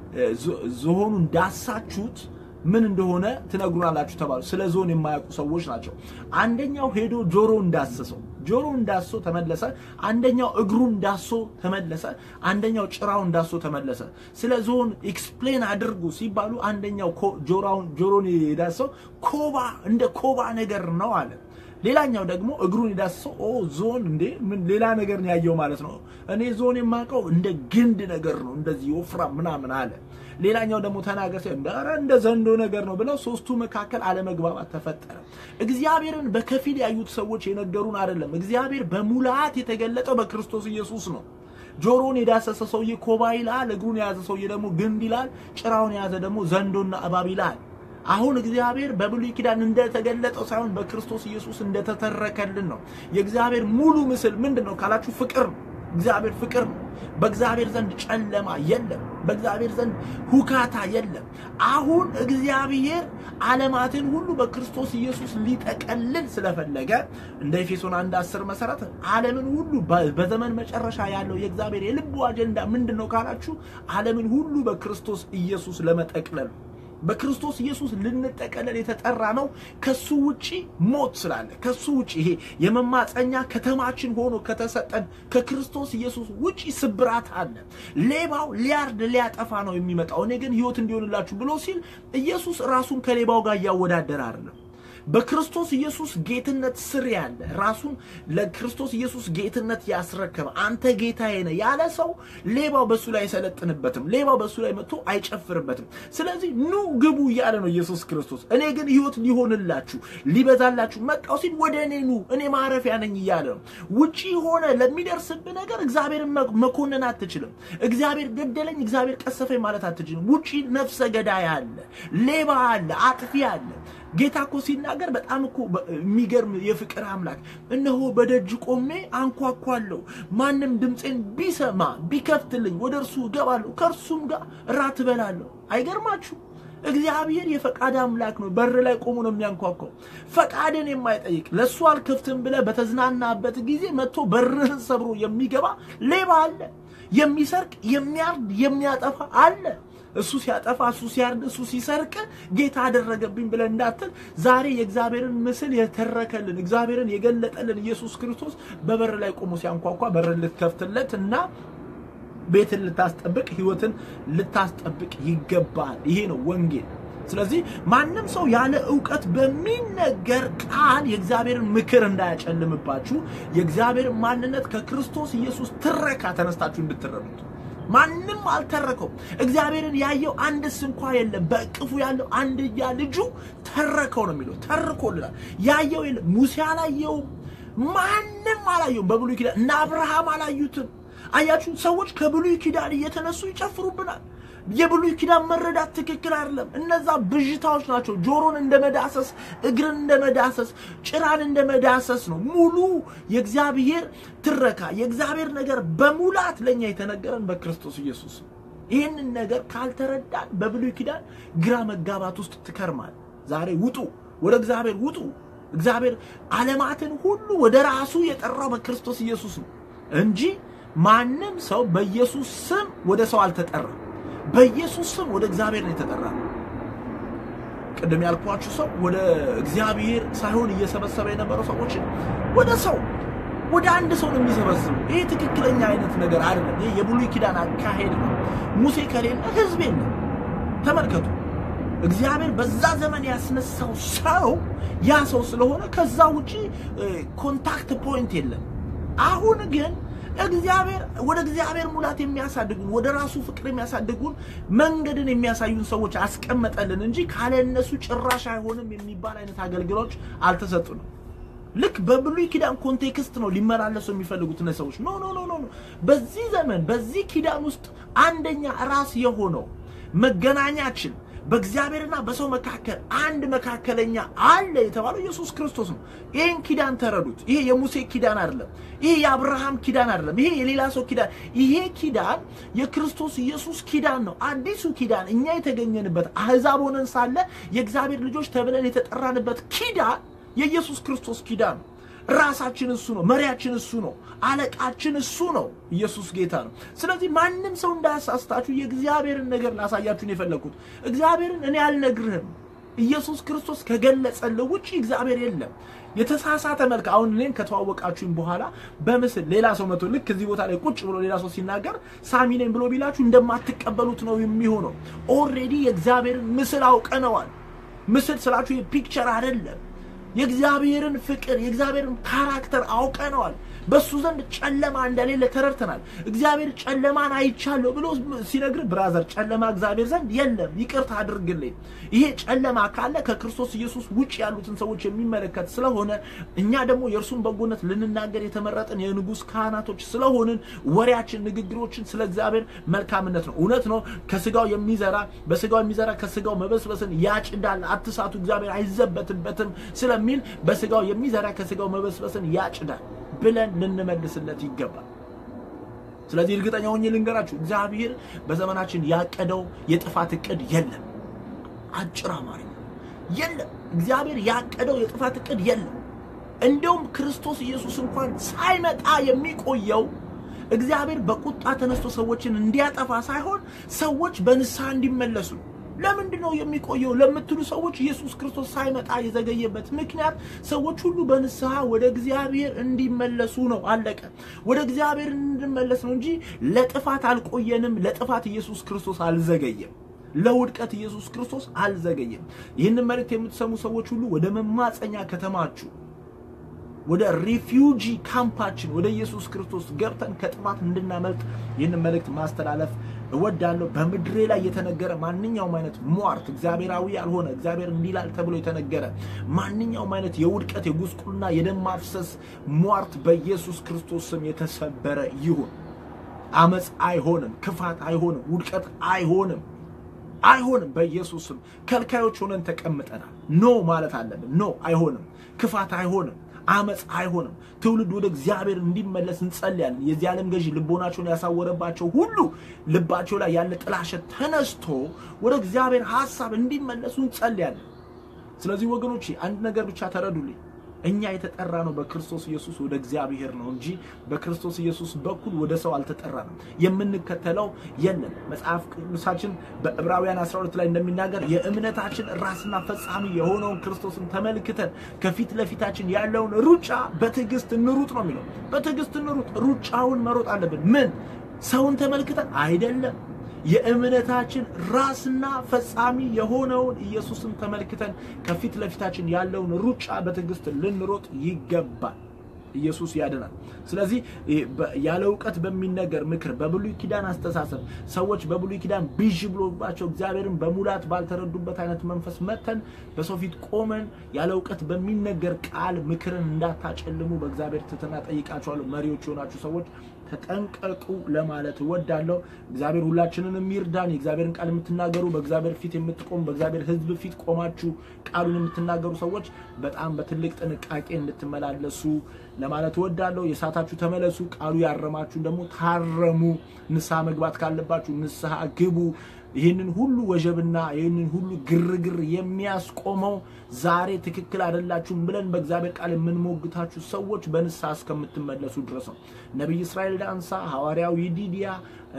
ዝሆኑን ዳሳችሁት ምን እንደሆነ ትነግሩናላችሁ ተባሉ። ስለ ዞን የማያውቁ ሰዎች ናቸው። አንደኛው ሄዶ ጆሮ እንዳሰሰው ጆሮ እንዳሶ ተመለሰ። አንደኛው እግሩን እንዳሶ ተመለሰ። አንደኛው ጭራውን እንዳሶ ተመለሰ። ስለ ዞን ኤክስፕሌን አድርጉ ሲባሉ አንደኛው ጆሮውን ጆሮን የዳሰው ኮባ እንደ ኮባ ነገር ነው አለ። ሌላኛው ደግሞ እግሩን የዳሰው ኦ ዞን እንዴ ምን ሌላ ነገር ነው ያየው ማለት ነው። እኔ ዞን የማውቀው እንደ ግንድ ነገር ነው እንደዚህ ወፍራም ምናምን አለ። ሌላኛው ደግሞ ተናገር ኧረ እንደ ዘንዶ ነገር ነው ብለው ሶስቱ መካከል አለመግባባት ተፈጠረ። እግዚአብሔርን በከፊል ያዩት ሰዎች የነገሩን አይደለም። እግዚአብሔር በሙላት የተገለጠው በክርስቶስ ኢየሱስ ነው። ጆሮን የዳሰሰ ሰውዬ ኮባ ይላል፣ እግሩን የያዘ ሰውዬ ደግሞ ግንድ ይላል፣ ጭራውን የያዘ ደግሞ ዘንዶና እባብ ይላል። አሁን እግዚአብሔር በብሉይ ኪዳን እንደተገለጠው ሳይሆን በክርስቶስ ኢየሱስ እንደተተረከልን ነው። የእግዚአብሔር ሙሉ ምስል ምንድን ነው ካላችሁ ፍቅር ነው። እግዚአብሔር ፍቅር ነው። በእግዚአብሔር ዘንድ ጨለማ የለም። በእግዚአብሔር ዘንድ ሁካታ የለም። አሁን እግዚአብሔር ዓለማትን ሁሉ በክርስቶስ ኢየሱስ ሊጠቀልል ስለፈለገ እንደ ኤፌሶን አንድ አስር መሰረት ዓለምን ሁሉ በዘመን መጨረሻ ያለው የእግዚአብሔር የልቡ አጀንዳ ምንድን ነው ካላችሁ ዓለምን ሁሉ በክርስቶስ ኢየሱስ ለመጠቅለል በክርስቶስ ኢየሱስ ልንጠቀለል የተጠራ ነው። ከሱ ውጪ ሞት ስላለ ከሱ ውጪ ይሄ የመማፀኛ ከተማችን ሆኖ ከተሰጠን ከክርስቶስ ኢየሱስ ውጪ ስብራት አለ። ሌባው ሊያርድ ሊያጠፋ ነው የሚመጣው፣ እኔ ግን ሕይወት እንዲሆንላችሁ ብሎ ሲል ኢየሱስ ራሱን ከሌባው ጋር እያወዳደረ አይደለም። በክርስቶስ ኢየሱስ ጌትነት ስር ያለ ራሱን ለክርስቶስ ኢየሱስ ጌትነት ያስረከበ አንተ ጌታዬ ነህ ያለ ሰው ሌባው በሱ ላይ አይሰለጥንበትም። ሌባው በሱ ላይ መጥቶ አይጨፍርበትም። ስለዚህ ኑ ግቡ እያለ ነው ኢየሱስ ክርስቶስ። እኔ ግን ሕይወት ሊሆንላችሁ ሊበዛላችሁ መጣው ሲል ወደ እኔ ኑ እኔ ማረፊያ ነኝ እያለ ነው። ውጪ ሆነ ለሚደርስብህ ነገር እግዚአብሔርን መኮንን አትችልም። እግዚአብሔር ገደለኝ፣ እግዚአብሔር ቀሰፈኝ ማለት አትችልም። ውጪ ነፍሰ ገዳይ አለ፣ ሌባ አለ፣ አጥፊ አለ። ጌታ እኮ ሲናገር በጣም እኮ የሚገርም የፍቅር አምላክ እነሆ በደጅ ቆሜ አንኳኳለሁ፣ ማንም ድምፄን ቢሰማ ቢከፍትልኝ ወደ እርሱ እገባለሁ፣ ከእርሱም ጋር እራት እበላለሁ። አይገርማችሁ? እግዚአብሔር የፈቃድ አምላክ ነው። በር ላይ ቆሞ ነው የሚያንኳኳው። ፈቃድን የማይጠይቅ ለእሱ አልከፍትም ብለህ በተዝናናበት ጊዜ መጥቶ በርህን ሰብሮ የሚገባ ሌባ አለ። የሚሰርቅ የሚያርድ የሚያጠፋ አለ። እሱ ሲያጠፋ እሱ ሲያርድ እሱ ሲሰርቅ ጌታ አደረገብኝ ብለን እንዳትል፣ ዛሬ የእግዚአብሔርን ምስል የተረከልን እግዚአብሔርን የገለጠልን ኢየሱስ ክርስቶስ በበር ላይ ቆሞ ሲያንኳኳ በርን ልትከፍትለት እና ቤትን ልታስጠብቅ ሕይወትን ልታስጠብቅ ይገባል። ይሄ ነው ወንጌል። ስለዚህ ማንም ሰው ያለ እውቀት በሚነገር ቃል የእግዚአብሔርን ምክር እንዳያጨልምባችሁ የእግዚአብሔርን ማንነት ከክርስቶስ ኢየሱስ ትረካ ተነስታችሁ እንድትረዱት ማንም አልተረከው። እግዚአብሔርን ያየው አንድስ እንኳ የለም። በእቅፉ ያለው አንድያ ልጁ ተረከው ነው የሚለው። ተርኮልናል። ያየው የለም። ሙሴ አላየውም። ማንም አላየውም። በብሉይ ኪዳን እነ አብርሃም አላዩትም። አያችሁ፣ ሰዎች ከብሉይ ኪዳን እየተነሱ ይጨፍሩብናል። የብሉይ ኪዳን መረዳት ትክክል አይደለም። እነዛ ብዥታዎች ናቸው። ጆሮን እንደ መዳሰስ፣ እግርን እንደ መዳሰስ፣ ጭራን እንደ መዳሰስ ነው። ሙሉ የእግዚአብሔር ትረካ የእግዚአብሔር ነገር በሙላት ለእኛ የተነገረን በክርስቶስ ኢየሱስ ነው። ይህንን ነገር ካልተረዳን በብሉይ ኪዳን ግራ መጋባት ውስጥ ትከርማል። ዛሬ ውጡ፣ ወደ እግዚአብሔር ውጡ። እግዚአብሔር ዓለማትን ሁሉ ወደ ራሱ የጠራው በክርስቶስ ኢየሱስ ነው እንጂ ማንም ሰው በኢየሱስ ስም ወደ ሰው አልተጠራም። በኢየሱስ ስም ወደ እግዚአብሔር ነው የተጠራ። ቅድም ያልኳችሁ ሰው ወደ እግዚአብሔር ሳይሆን እየሰበሰበ የነበረው ሰዎችን ወደ ሰው ወደ አንድ ሰው ነው የሚሰበስበው። ይህ ትክክለኛ አይነት ነገር አይደለም። ይህ የብሉይ ኪዳን አካሄድ ነው። ሙሴ ከሌለ ሕዝብ የለም። ተመልከቱ፣ እግዚአብሔር በዛ ዘመን ያስነሳው ሰው ያ ሰው ስለሆነ ከዛ ውጪ ኮንታክት ፖይንት የለም። አሁን ግን እግዚአብሔር ወደ እግዚአብሔር ሙላት የሚያሳድጉን ወደ ራሱ ፍቅር የሚያሳድጉን መንገድን የሚያሳዩን ሰዎች አስቀመጠልን እንጂ ካለ እነሱ ጭራሽ አይሆንም የሚባል አይነት አገልግሎች አልተሰጡንም። ልክ በብሉይ ኪዳን ኮንቴክስት ነው ሊመላለሱ የሚፈልጉት እነዚህ ሰዎች። ኖ ኖ ኖ ኖ። በዚህ ዘመን በዚህ ኪዳን ውስጥ አንደኛ ራስ የሆነው መገናኛችን በእግዚአብሔርና በሰው መካከል አንድ መካከለኛ አለ የተባለው ኢየሱስ ክርስቶስ ነው። ይህን ኪዳን ተረዱት። ይሄ የሙሴ ኪዳን አይደለም። ይሄ የአብርሃም ኪዳን አይደለም። ይሄ የሌላ ሰው ኪዳን፣ ይሄ ኪዳን የክርስቶስ ኢየሱስ ኪዳን ነው። አዲሱ ኪዳን እኛ የተገኘንበት አህዛብ ሆነን ሳለ የእግዚአብሔር ልጆች ተብለን የተጠራንበት ኪዳን የኢየሱስ ክርስቶስ ኪዳን ነው። ራሳችን እሱ ነው። መሪያችን እሱ ነው። አለቃችን እሱ ነው። ኢየሱስ ጌታ ነው። ስለዚህ ማንም ሰው እንዳያሳስታችሁ የእግዚአብሔርን ነገር ላሳያችሁን የፈለግኩት እግዚአብሔርን እኔ አልነግርህም። ኢየሱስ ክርስቶስ ከገለጸልህ ውጭ እግዚአብሔር የለም። የተሳሳተ መልክ አሁን እኔን ከተዋወቃችሁኝ በኋላ በምስል ሌላ ሰው መቶ ልክ እዚህ ቦታ ላይ ቁጭ ብሎ ሌላ ሰው ሲናገር ሳሚ ነኝ ብሎ ቢላችሁ እንደማትቀበሉት ነው የሚሆነው። ኦልሬዲ የእግዚአብሔርን ምስል አውቀነዋል። ምስል ስላችሁ የፒክቸር አይደለም። የእግዚአብሔርን ፍቅር የእግዚአብሔርን ካራክተር አውቀነዋል። በሱ ዘንድ ጨለማ እንደሌለ ተረድተናል። እግዚአብሔር ጨለማን አይቻለሁ ብሎ ሲነግር ብራዘር፣ ጨለማ እግዚአብሔር ዘንድ የለም፣ ይቅርታ አድርግልኝ። ይሄ ጨለማ ካለ ከክርስቶስ ኢየሱስ ውጭ ያሉትን ሰዎች የሚመለከት ስለሆነ እኛ ደግሞ የእርሱን በጎነት ልንናገር የተመረጥን የንጉሥ ካህናቶች ስለሆንን ወሬያችን፣ ንግግሮችን ስለ እግዚአብሔር መልካምነት ነው። እውነት ነው። ከስጋው የሚዘራ በስጋው የሚዘራ ከስጋው መበስበስን ያጭዳል፣ አትሳቱ፣ እግዚአብሔር አይዘበትበትም ስለሚል በስጋው የሚዘራ ከስጋው መበስበስን ያጭዳል ብለን ልንመልስለት ይገባል። ስለዚህ እርግጠኛ ሆኜ ልንገራችሁ እግዚአብሔር በዘመናችን ያቀደው የጥፋት እቅድ የለም። አጭር አማርኛ የለም። እግዚአብሔር ያቀደው የጥፋት እቅድ የለም። እንደውም ክርስቶስ ኢየሱስ እንኳን ሳይመጣ የሚቆየው እግዚአብሔር በቁጣ ተነስቶ ሰዎችን እንዲያጠፋ ሳይሆን ሰዎች በንስሐ እንዲመለሱ ለምንድን ነው የሚቆየው ለምትሉ ሰዎች ኢየሱስ ክርስቶስ ሳይመጣ የዘገየበት ምክንያት ሰዎች ሁሉ በንስሐ ወደ እግዚአብሔር እንዲመለሱ ነው። አለቀ። ወደ እግዚአብሔር እንድመለስ ነው እንጂ ለጥፋት አልቆየንም። ለጥፋት ኢየሱስ ክርስቶስ አልዘገየም። ለውድቀት ኢየሱስ ክርስቶስ አልዘገየም። ይህንን መልእክት የምትሰሙ ሰዎች ሁሉ ወደ መማፀኛ ከተማችሁ ወደ ሪፊውጂ ካምፓችን ወደ ኢየሱስ ክርስቶስ ገብተን ከጥፋት እንድናመልጥ ይህንን መልእክት ማስተላለፍ እወዳለሁ። በምድሬ ላይ የተነገረ ማንኛውም አይነት ሟርት እግዚአብሔራዊ ያልሆነ እግዚአብሔር እንዲላል ተብሎ የተነገረ ማንኛውም አይነት የውድቀት የጉስቁልና፣ የደም ማፍሰስ ሟርት በኢየሱስ ክርስቶስ ስም የተሰበረ ይሁን። አመፅ አይሆንም፣ ክፋት አይሆንም፣ ውድቀት አይሆንም አይሆንም። በኢየሱስ ስም ከልካዮች ሆነን ተቀምጠናል። ኖ ማለት አለብን። ኖ አይሆንም፣ ክፋት አይሆንም አመፅ አይሆንም። ትውልድ ወደ እግዚአብሔር እንዲመለስ እንጸልያለን። የዚህ ዓለም ገዢ ልቦናቸውን ያሳወረባቸው ሁሉ ልባቸው ላይ ያለ ጥላሸት ተነስቶ ወደ እግዚአብሔር ሐሳብ እንዲመለሱ እንጸልያለን። ስለዚህ ወገኖቼ አንድ ነገር ብቻ ተረዱልኝ። እኛ የተጠራ ነው በክርስቶስ ኢየሱስ ወደ እግዚአብሔር ነው እንጂ በክርስቶስ ኢየሱስ በኩል ወደ ሰው አልተጠራንም። የምንከተለው የለም። መጽሐፍ ቅዱሳችን በዕብራውያን 12 ላይ እንደሚናገር የእምነታችን ራስና ፈጻሚ የሆነውን ክርስቶስን ተመልክተን ከፊት ለፊታችን ያለውን ሩጫ በትዕግስት እንሩጥ ነው የሚለው። በትዕግስት እንሩጥ። ሩጫውን መሮጥ አለብን። ምን ሰውን ተመልክተን አይደለም የእምነታችን ራስና ፈጻሚ የሆነውን ኢየሱስን ተመልክተን ከፊት ለፊታችን ያለውን ሩጫ በትዕግስት ልንሮጥ ይገባል። ኢየሱስ ያድናል። ስለዚህ ያለ እውቀት በሚነገር ምክር፣ በብሉይ ኪዳን አስተሳሰብ ሰዎች በብሉይ ኪዳን ብዥ ብሎባቸው እግዚአብሔርን በሙላት ባልተረዱበት አይነት መንፈስ መተን በሰው ፊት ቆመን ያለ እውቀት በሚነገር ቃል ምክርን እንዳታጨልሙ በእግዚአብሔር ትህትና ጠይቃችኋለሁ። መሪዎች የሆናችሁ ሰዎች ተጠንቀቁ ለማለት እወዳለሁ። እግዚአብሔር ሁላችንን የሚርዳን። የእግዚአብሔርን ቃል የምትናገሩ በእግዚአብሔር ፊት የምትቆሙ በእግዚአብሔር ሕዝብ ፊት ቆማችሁ ቃሉን የምትናገሩ ሰዎች በጣም በትልቅ ጥንቃቄ እንድትመላለሱ ለማለት እወዳለሁ። የሳታችሁ ተመለሱ፣ ቃሉ ያረማችሁን ደግሞ ታረሙ። ንስሐ መግባት ካለባችሁ ንስሐ ግቡ። ይህንን ሁሉ ወጀብና ይህንን ሁሉ ግርግር የሚያስቆመው ዛሬ ትክክል አይደላችሁም ብለን በእግዚአብሔር ቃል የምንሞግታችሁ ሰዎች በንስሐ እስከምትመለሱ ድረስ ነው። ነቢይ እስራኤል ዳንሳ፣ ሐዋርያው ይዲዲያ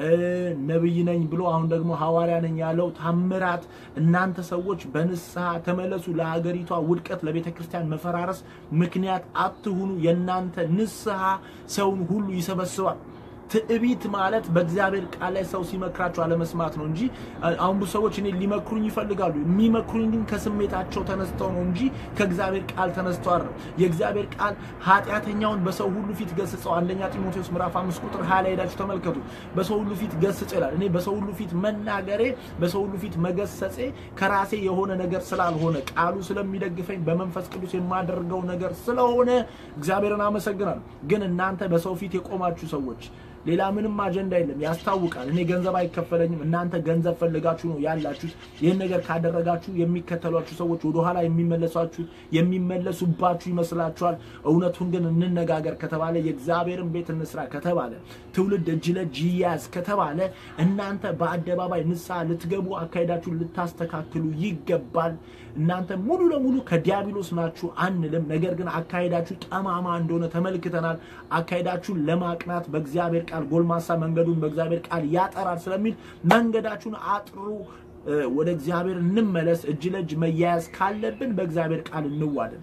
ነቢይ ነኝ ብሎ አሁን ደግሞ ሐዋርያ ነኝ ያለው ታምራት፣ እናንተ ሰዎች በንስሐ ተመለሱ። ለሀገሪቷ ውድቀት፣ ለቤተ ክርስቲያን መፈራረስ ምክንያት አትሁኑ። የእናንተ ንስሐ ሰውን ሁሉ ይሰበስባል። ትዕቢት ማለት በእግዚአብሔር ቃል ላይ ሰው ሲመክራቸው አለመስማት ነው እንጂ አሁን ብዙ ሰዎች እኔ ሊመክሩኝ ይፈልጋሉ። የሚመክሩኝ ግን ከስሜታቸው ተነስተው ነው እንጂ ከእግዚአብሔር ቃል ተነስተው አይደለም። የእግዚአብሔር ቃል ኃጢአተኛውን በሰው ሁሉ ፊት ገስጸው፣ አንደኛ ጢሞቴዎስ ምዕራፍ አምስት ቁጥር ሀያ ላይ ሄዳችሁ ተመልከቱ። በሰው ሁሉ ፊት ገስጽ ይላል። እኔ በሰው ሁሉ ፊት መናገሬ፣ በሰው ሁሉ ፊት መገሰጼ ከራሴ የሆነ ነገር ስላልሆነ ቃሉ ስለሚደግፈኝ በመንፈስ ቅዱስ የማደርገው ነገር ስለሆነ እግዚአብሔርን አመሰግናለሁ። ግን እናንተ በሰው ፊት የቆማችሁ ሰዎች ሌላ ምንም አጀንዳ የለም። ያስታውቃል። እኔ ገንዘብ አይከፈለኝም። እናንተ ገንዘብ ፈልጋችሁ ነው ያላችሁት። ይህን ነገር ካደረጋችሁ የሚከተሏችሁ ሰዎች ወደኋላ የሚመለሷችሁ የሚመለሱባችሁ ይመስላችኋል። እውነቱን ግን እንነጋገር ከተባለ የእግዚአብሔርን ቤት እንስራ ከተባለ ትውልድ እጅ ለእጅ ይያዝ ከተባለ እናንተ በአደባባይ ንስሐ ልትገቡ አካሄዳችሁን ልታስተካክሉ ይገባል። እናንተ ሙሉ ለሙሉ ከዲያብሎስ ናችሁ አንልም። ነገር ግን አካሄዳችሁ ጠማማ እንደሆነ ተመልክተናል። አካሄዳችሁን ለማቅናት በእግዚአብሔር ቃል ጎልማሳ መንገዱን በእግዚአብሔር ቃል ያጠራል ስለሚል መንገዳችሁን አጥሩ። ወደ እግዚአብሔር እንመለስ። እጅ ለእጅ መያያዝ ካለብን በእግዚአብሔር ቃል እንዋደድ።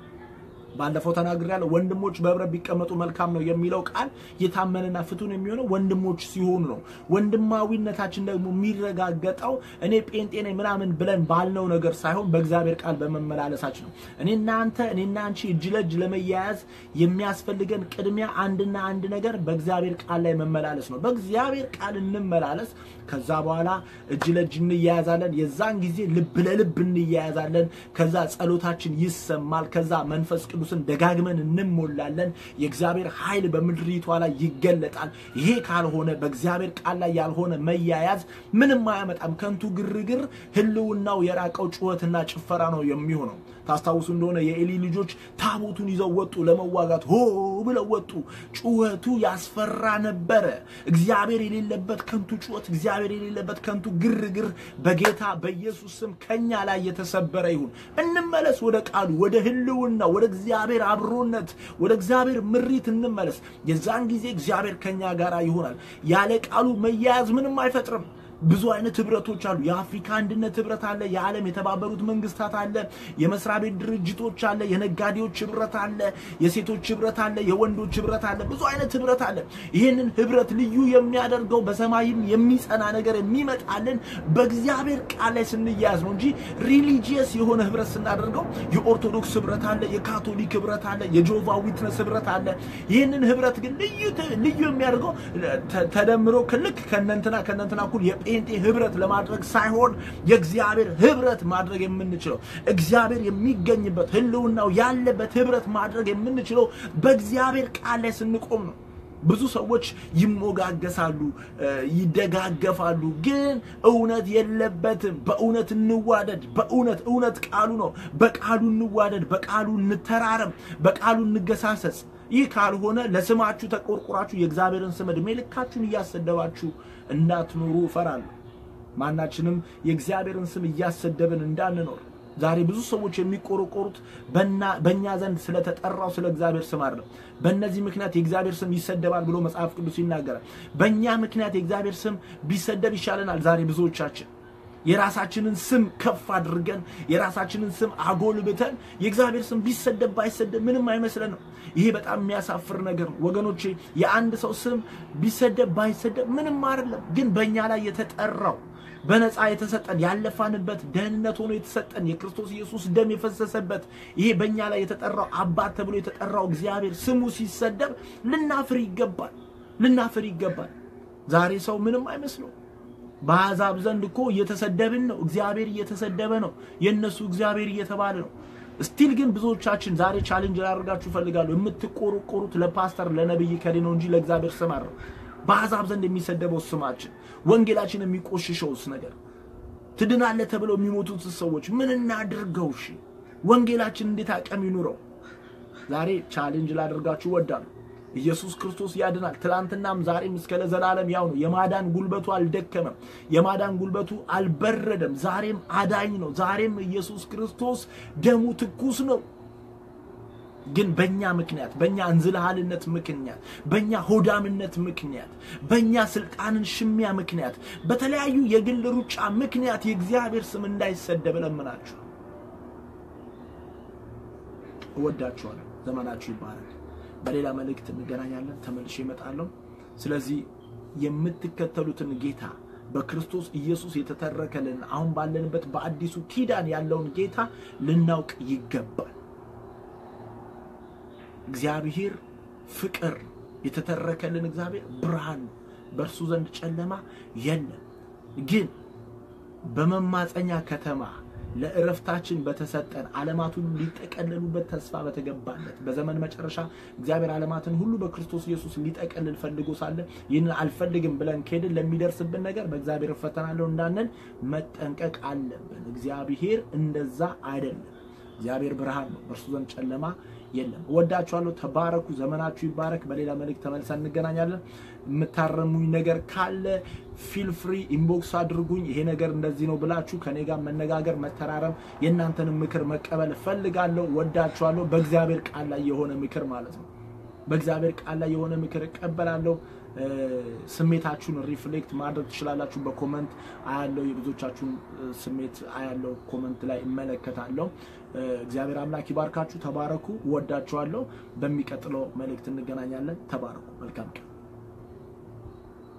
ባለፈው ተናግሬያለሁ። ወንድሞች በህብረት ቢቀመጡ መልካም ነው የሚለው ቃል የታመነና ፍቱን የሚሆነው ወንድሞች ሲሆኑ ነው። ወንድማዊነታችን ደግሞ የሚረጋገጠው እኔ ጴንጤ ነኝ ምናምን ብለን ባልነው ነገር ሳይሆን በእግዚአብሔር ቃል በመመላለሳችን ነው። እኔ እናንተ እኔና አንቺ እጅ ለእጅ ለመያያዝ የሚያስፈልገን ቅድሚያ አንድና አንድ ነገር በእግዚአብሔር ቃል ላይ መመላለስ ነው። በእግዚአብሔር ቃል እንመላለስ። ከዛ በኋላ እጅ ለእጅ እንያያዛለን። የዛን ጊዜ ልብ ለልብ እንያያዛለን። ከዛ ጸሎታችን ይሰማል። ከዛ መንፈስ ቅዱስን ደጋግመን እንሞላለን። የእግዚአብሔር ኃይል በምድሪቷ ላይ ይገለጣል። ይሄ ካልሆነ በእግዚአብሔር ቃል ላይ ያልሆነ መያያዝ ምንም አያመጣም። ከንቱ ግርግር፣ ህልውናው የራቀው ጩኸትና ጭፈራ ነው የሚሆነው። ታስታውሱ እንደሆነ የኤሊ ልጆች ታቦቱን ይዘው ወጡ፣ ለመዋጋት ሆ ብለው ወጡ። ጩኸቱ ያስፈራ ነበረ። እግዚአብሔር የሌለበት ከንቱ ጩኸት፣ እግዚአብሔር የሌለበት ከንቱ ግርግር በጌታ በኢየሱስ ስም ከኛ ላይ የተሰበረ ይሁን። እንመለስ ወደ ቃሉ፣ ወደ ህልውና፣ ወደ እግዚአብሔር አብሮነት፣ ወደ እግዚአብሔር ምሪት እንመለስ። የዛን ጊዜ እግዚአብሔር ከኛ ጋር ይሆናል። ያለ ቃሉ መያያዝ ምንም አይፈጥርም። ብዙ አይነት ህብረቶች አሉ። የአፍሪካ አንድነት ህብረት አለ። የዓለም የተባበሩት መንግስታት አለ። የመስሪያ ቤት ድርጅቶች አለ። የነጋዴዎች ህብረት አለ። የሴቶች ህብረት አለ። የወንዶች ህብረት አለ። ብዙ አይነት ህብረት አለ። ይህንን ህብረት ልዩ የሚያደርገው በሰማይም የሚጸና ነገር የሚመጣልን በእግዚአብሔር ቃል ላይ ስንያያዝ ነው እንጂ ሪሊጂየስ የሆነ ህብረት ስናደርገው የኦርቶዶክስ ህብረት አለ። የካቶሊክ ህብረት አለ። የጆቫ ዊትነስ ህብረት አለ። ይህንን ህብረት ግን ልዩ ልዩ የሚያደርገው ተደምሮ ልክ ከነንትና ከነንትና እኩል ጴንጤ ህብረት ለማድረግ ሳይሆን የእግዚአብሔር ህብረት ማድረግ የምንችለው እግዚአብሔር የሚገኝበት ህልውናው ያለበት ህብረት ማድረግ የምንችለው በእግዚአብሔር ቃል ላይ ስንቆም ነው። ብዙ ሰዎች ይሞጋገሳሉ፣ ይደጋገፋሉ፣ ግን እውነት የለበትም። በእውነት እንዋደድ። በእውነት እውነት ቃሉ ነው። በቃሉ እንዋደድ፣ በቃሉ እንተራረም፣ በቃሉ እንገሳሰስ። ይህ ካልሆነ ለስማችሁ ተቆርቁራችሁ የእግዚአብሔርን ስም ዕድሜ ልካችሁን እያሰደባችሁ እንዳትኖሩ እፈራለሁ። ማናችንም የእግዚአብሔርን ስም እያሰደብን እንዳንኖር። ዛሬ ብዙ ሰዎች የሚቆረቆሩት በእኛ ዘንድ ስለተጠራው ስለ እግዚአብሔር ስም አይደለም። በእነዚህ ምክንያት የእግዚአብሔር ስም ይሰደባል ብሎ መጽሐፍ ቅዱስ ይናገራል። በእኛ ምክንያት የእግዚአብሔር ስም ቢሰደብ ይሻለናል። ዛሬ ብዙዎቻችን የራሳችንን ስም ከፍ አድርገን የራሳችንን ስም አጎልብተን የእግዚአብሔር ስም ቢሰደብ ባይሰደብ ምንም አይመስለንም። ይሄ በጣም የሚያሳፍር ነገር ነው ወገኖቼ። የአንድ ሰው ስም ቢሰደብ ባይሰደብ ምንም አይደለም። ግን በእኛ ላይ የተጠራው በነፃ የተሰጠን ያለፋንበት ደህንነት ሆኖ የተሰጠን የክርስቶስ ኢየሱስ ደም የፈሰሰበት ይሄ በእኛ ላይ የተጠራው አባት ተብሎ የተጠራው እግዚአብሔር ስሙ ሲሰደብ ልናፍር ይገባል፣ ልናፍር ይገባል። ዛሬ ሰው ምንም አይመስለው። በአሕዛብ ዘንድ እኮ እየተሰደብን ነው። እግዚአብሔር እየተሰደበ ነው። የእነሱ እግዚአብሔር እየተባለ ነው። ስቲል ግን ብዙዎቻችን ዛሬ ቻሌንጅ ላደርጋችሁ እፈልጋለሁ። የምትቆረቆሩት ለፓስተር ለነብይ ከሌ ነው እንጂ ለእግዚአብሔር ስም አይደለም። በአሕዛብ ዘንድ የሚሰደበው ስማችን፣ ወንጌላችን የሚቆሽሸውስ ነገር፣ ትድናለህ ተብለው የሚሞቱት ሰዎች ምን እናድርገው? እሺ ወንጌላችን እንዴት አቅም ይኑረው? ዛሬ ቻሌንጅ ላደርጋችሁ እወዳለሁ። ኢየሱስ ክርስቶስ ያድናል። ትላንትናም ዛሬም እስከ ለዘላለም ያው ነው። የማዳን ጉልበቱ አልደከመም። የማዳን ጉልበቱ አልበረደም። ዛሬም አዳኝ ነው። ዛሬም ኢየሱስ ክርስቶስ ደሙ ትኩስ ነው። ግን በእኛ ምክንያት በእኛ እንዝልሃልነት ምክንያት በእኛ ሆዳምነት ምክንያት በእኛ ስልጣንን ሽሚያ ምክንያት በተለያዩ የግል ሩጫ ምክንያት የእግዚአብሔር ስም እንዳይሰደብ እለምናችሁ እወዳችኋለሁ። ዘመናችሁ ይባላል። በሌላ መልእክት እንገናኛለን። ተመልሼ እመጣለሁ። ስለዚህ የምትከተሉትን ጌታ በክርስቶስ ኢየሱስ የተተረከልን አሁን ባለንበት በአዲሱ ኪዳን ያለውን ጌታ ልናውቅ ይገባል። እግዚአብሔር ፍቅር የተተረከልን እግዚአብሔር ብርሃን ነው። በእርሱ ዘንድ ጨለማ የለም። ግን በመማፀኛ ከተማ ለእረፍታችን በተሰጠን ዓለማት ሁሉ ሊጠቀለሉበት ተስፋ በተገባለት በዘመን መጨረሻ እግዚአብሔር ዓለማትን ሁሉ በክርስቶስ ኢየሱስ ሊጠቀልል ፈልጎ ሳለ ይህንን አልፈልግም ብለን ከሄድን ለሚደርስብን ነገር በእግዚአብሔር እፈተናለሁ እንዳንል መጠንቀቅ አለብን። እግዚአብሔር እንደዛ አይደለም። እግዚአብሔር ብርሃን ነው፣ በእርሱ ዘንድ ጨለማ የለም። እወዳችኋለሁ። ተባረኩ። ዘመናችሁ ይባረክ። በሌላ መልእክት ተመልሰን እንገናኛለን። የምታረሙኝ ነገር ካለ ፊል ፍሪ ኢንቦክስ አድርጉኝ። ይሄ ነገር እንደዚህ ነው ብላችሁ ከኔ ጋር መነጋገር፣ መተራረም፣ የእናንተንም ምክር መቀበል እፈልጋለሁ። ወዳችኋለሁ። በእግዚአብሔር ቃል ላይ የሆነ ምክር ማለት ነው። በእግዚአብሔር ቃል ላይ የሆነ ምክር እቀበላለሁ። ስሜታችሁን ሪፍሌክት ማድረግ ትችላላችሁ። በኮመንት አያለው፣ የብዙዎቻችሁን ስሜት አያለው፣ ኮመንት ላይ እመለከታለሁ። እግዚአብሔር አምላክ ይባርካችሁ። ተባረኩ። እወዳችኋለሁ። በሚቀጥለው መልእክት እንገናኛለን። ተባረኩ። መልካም ቀን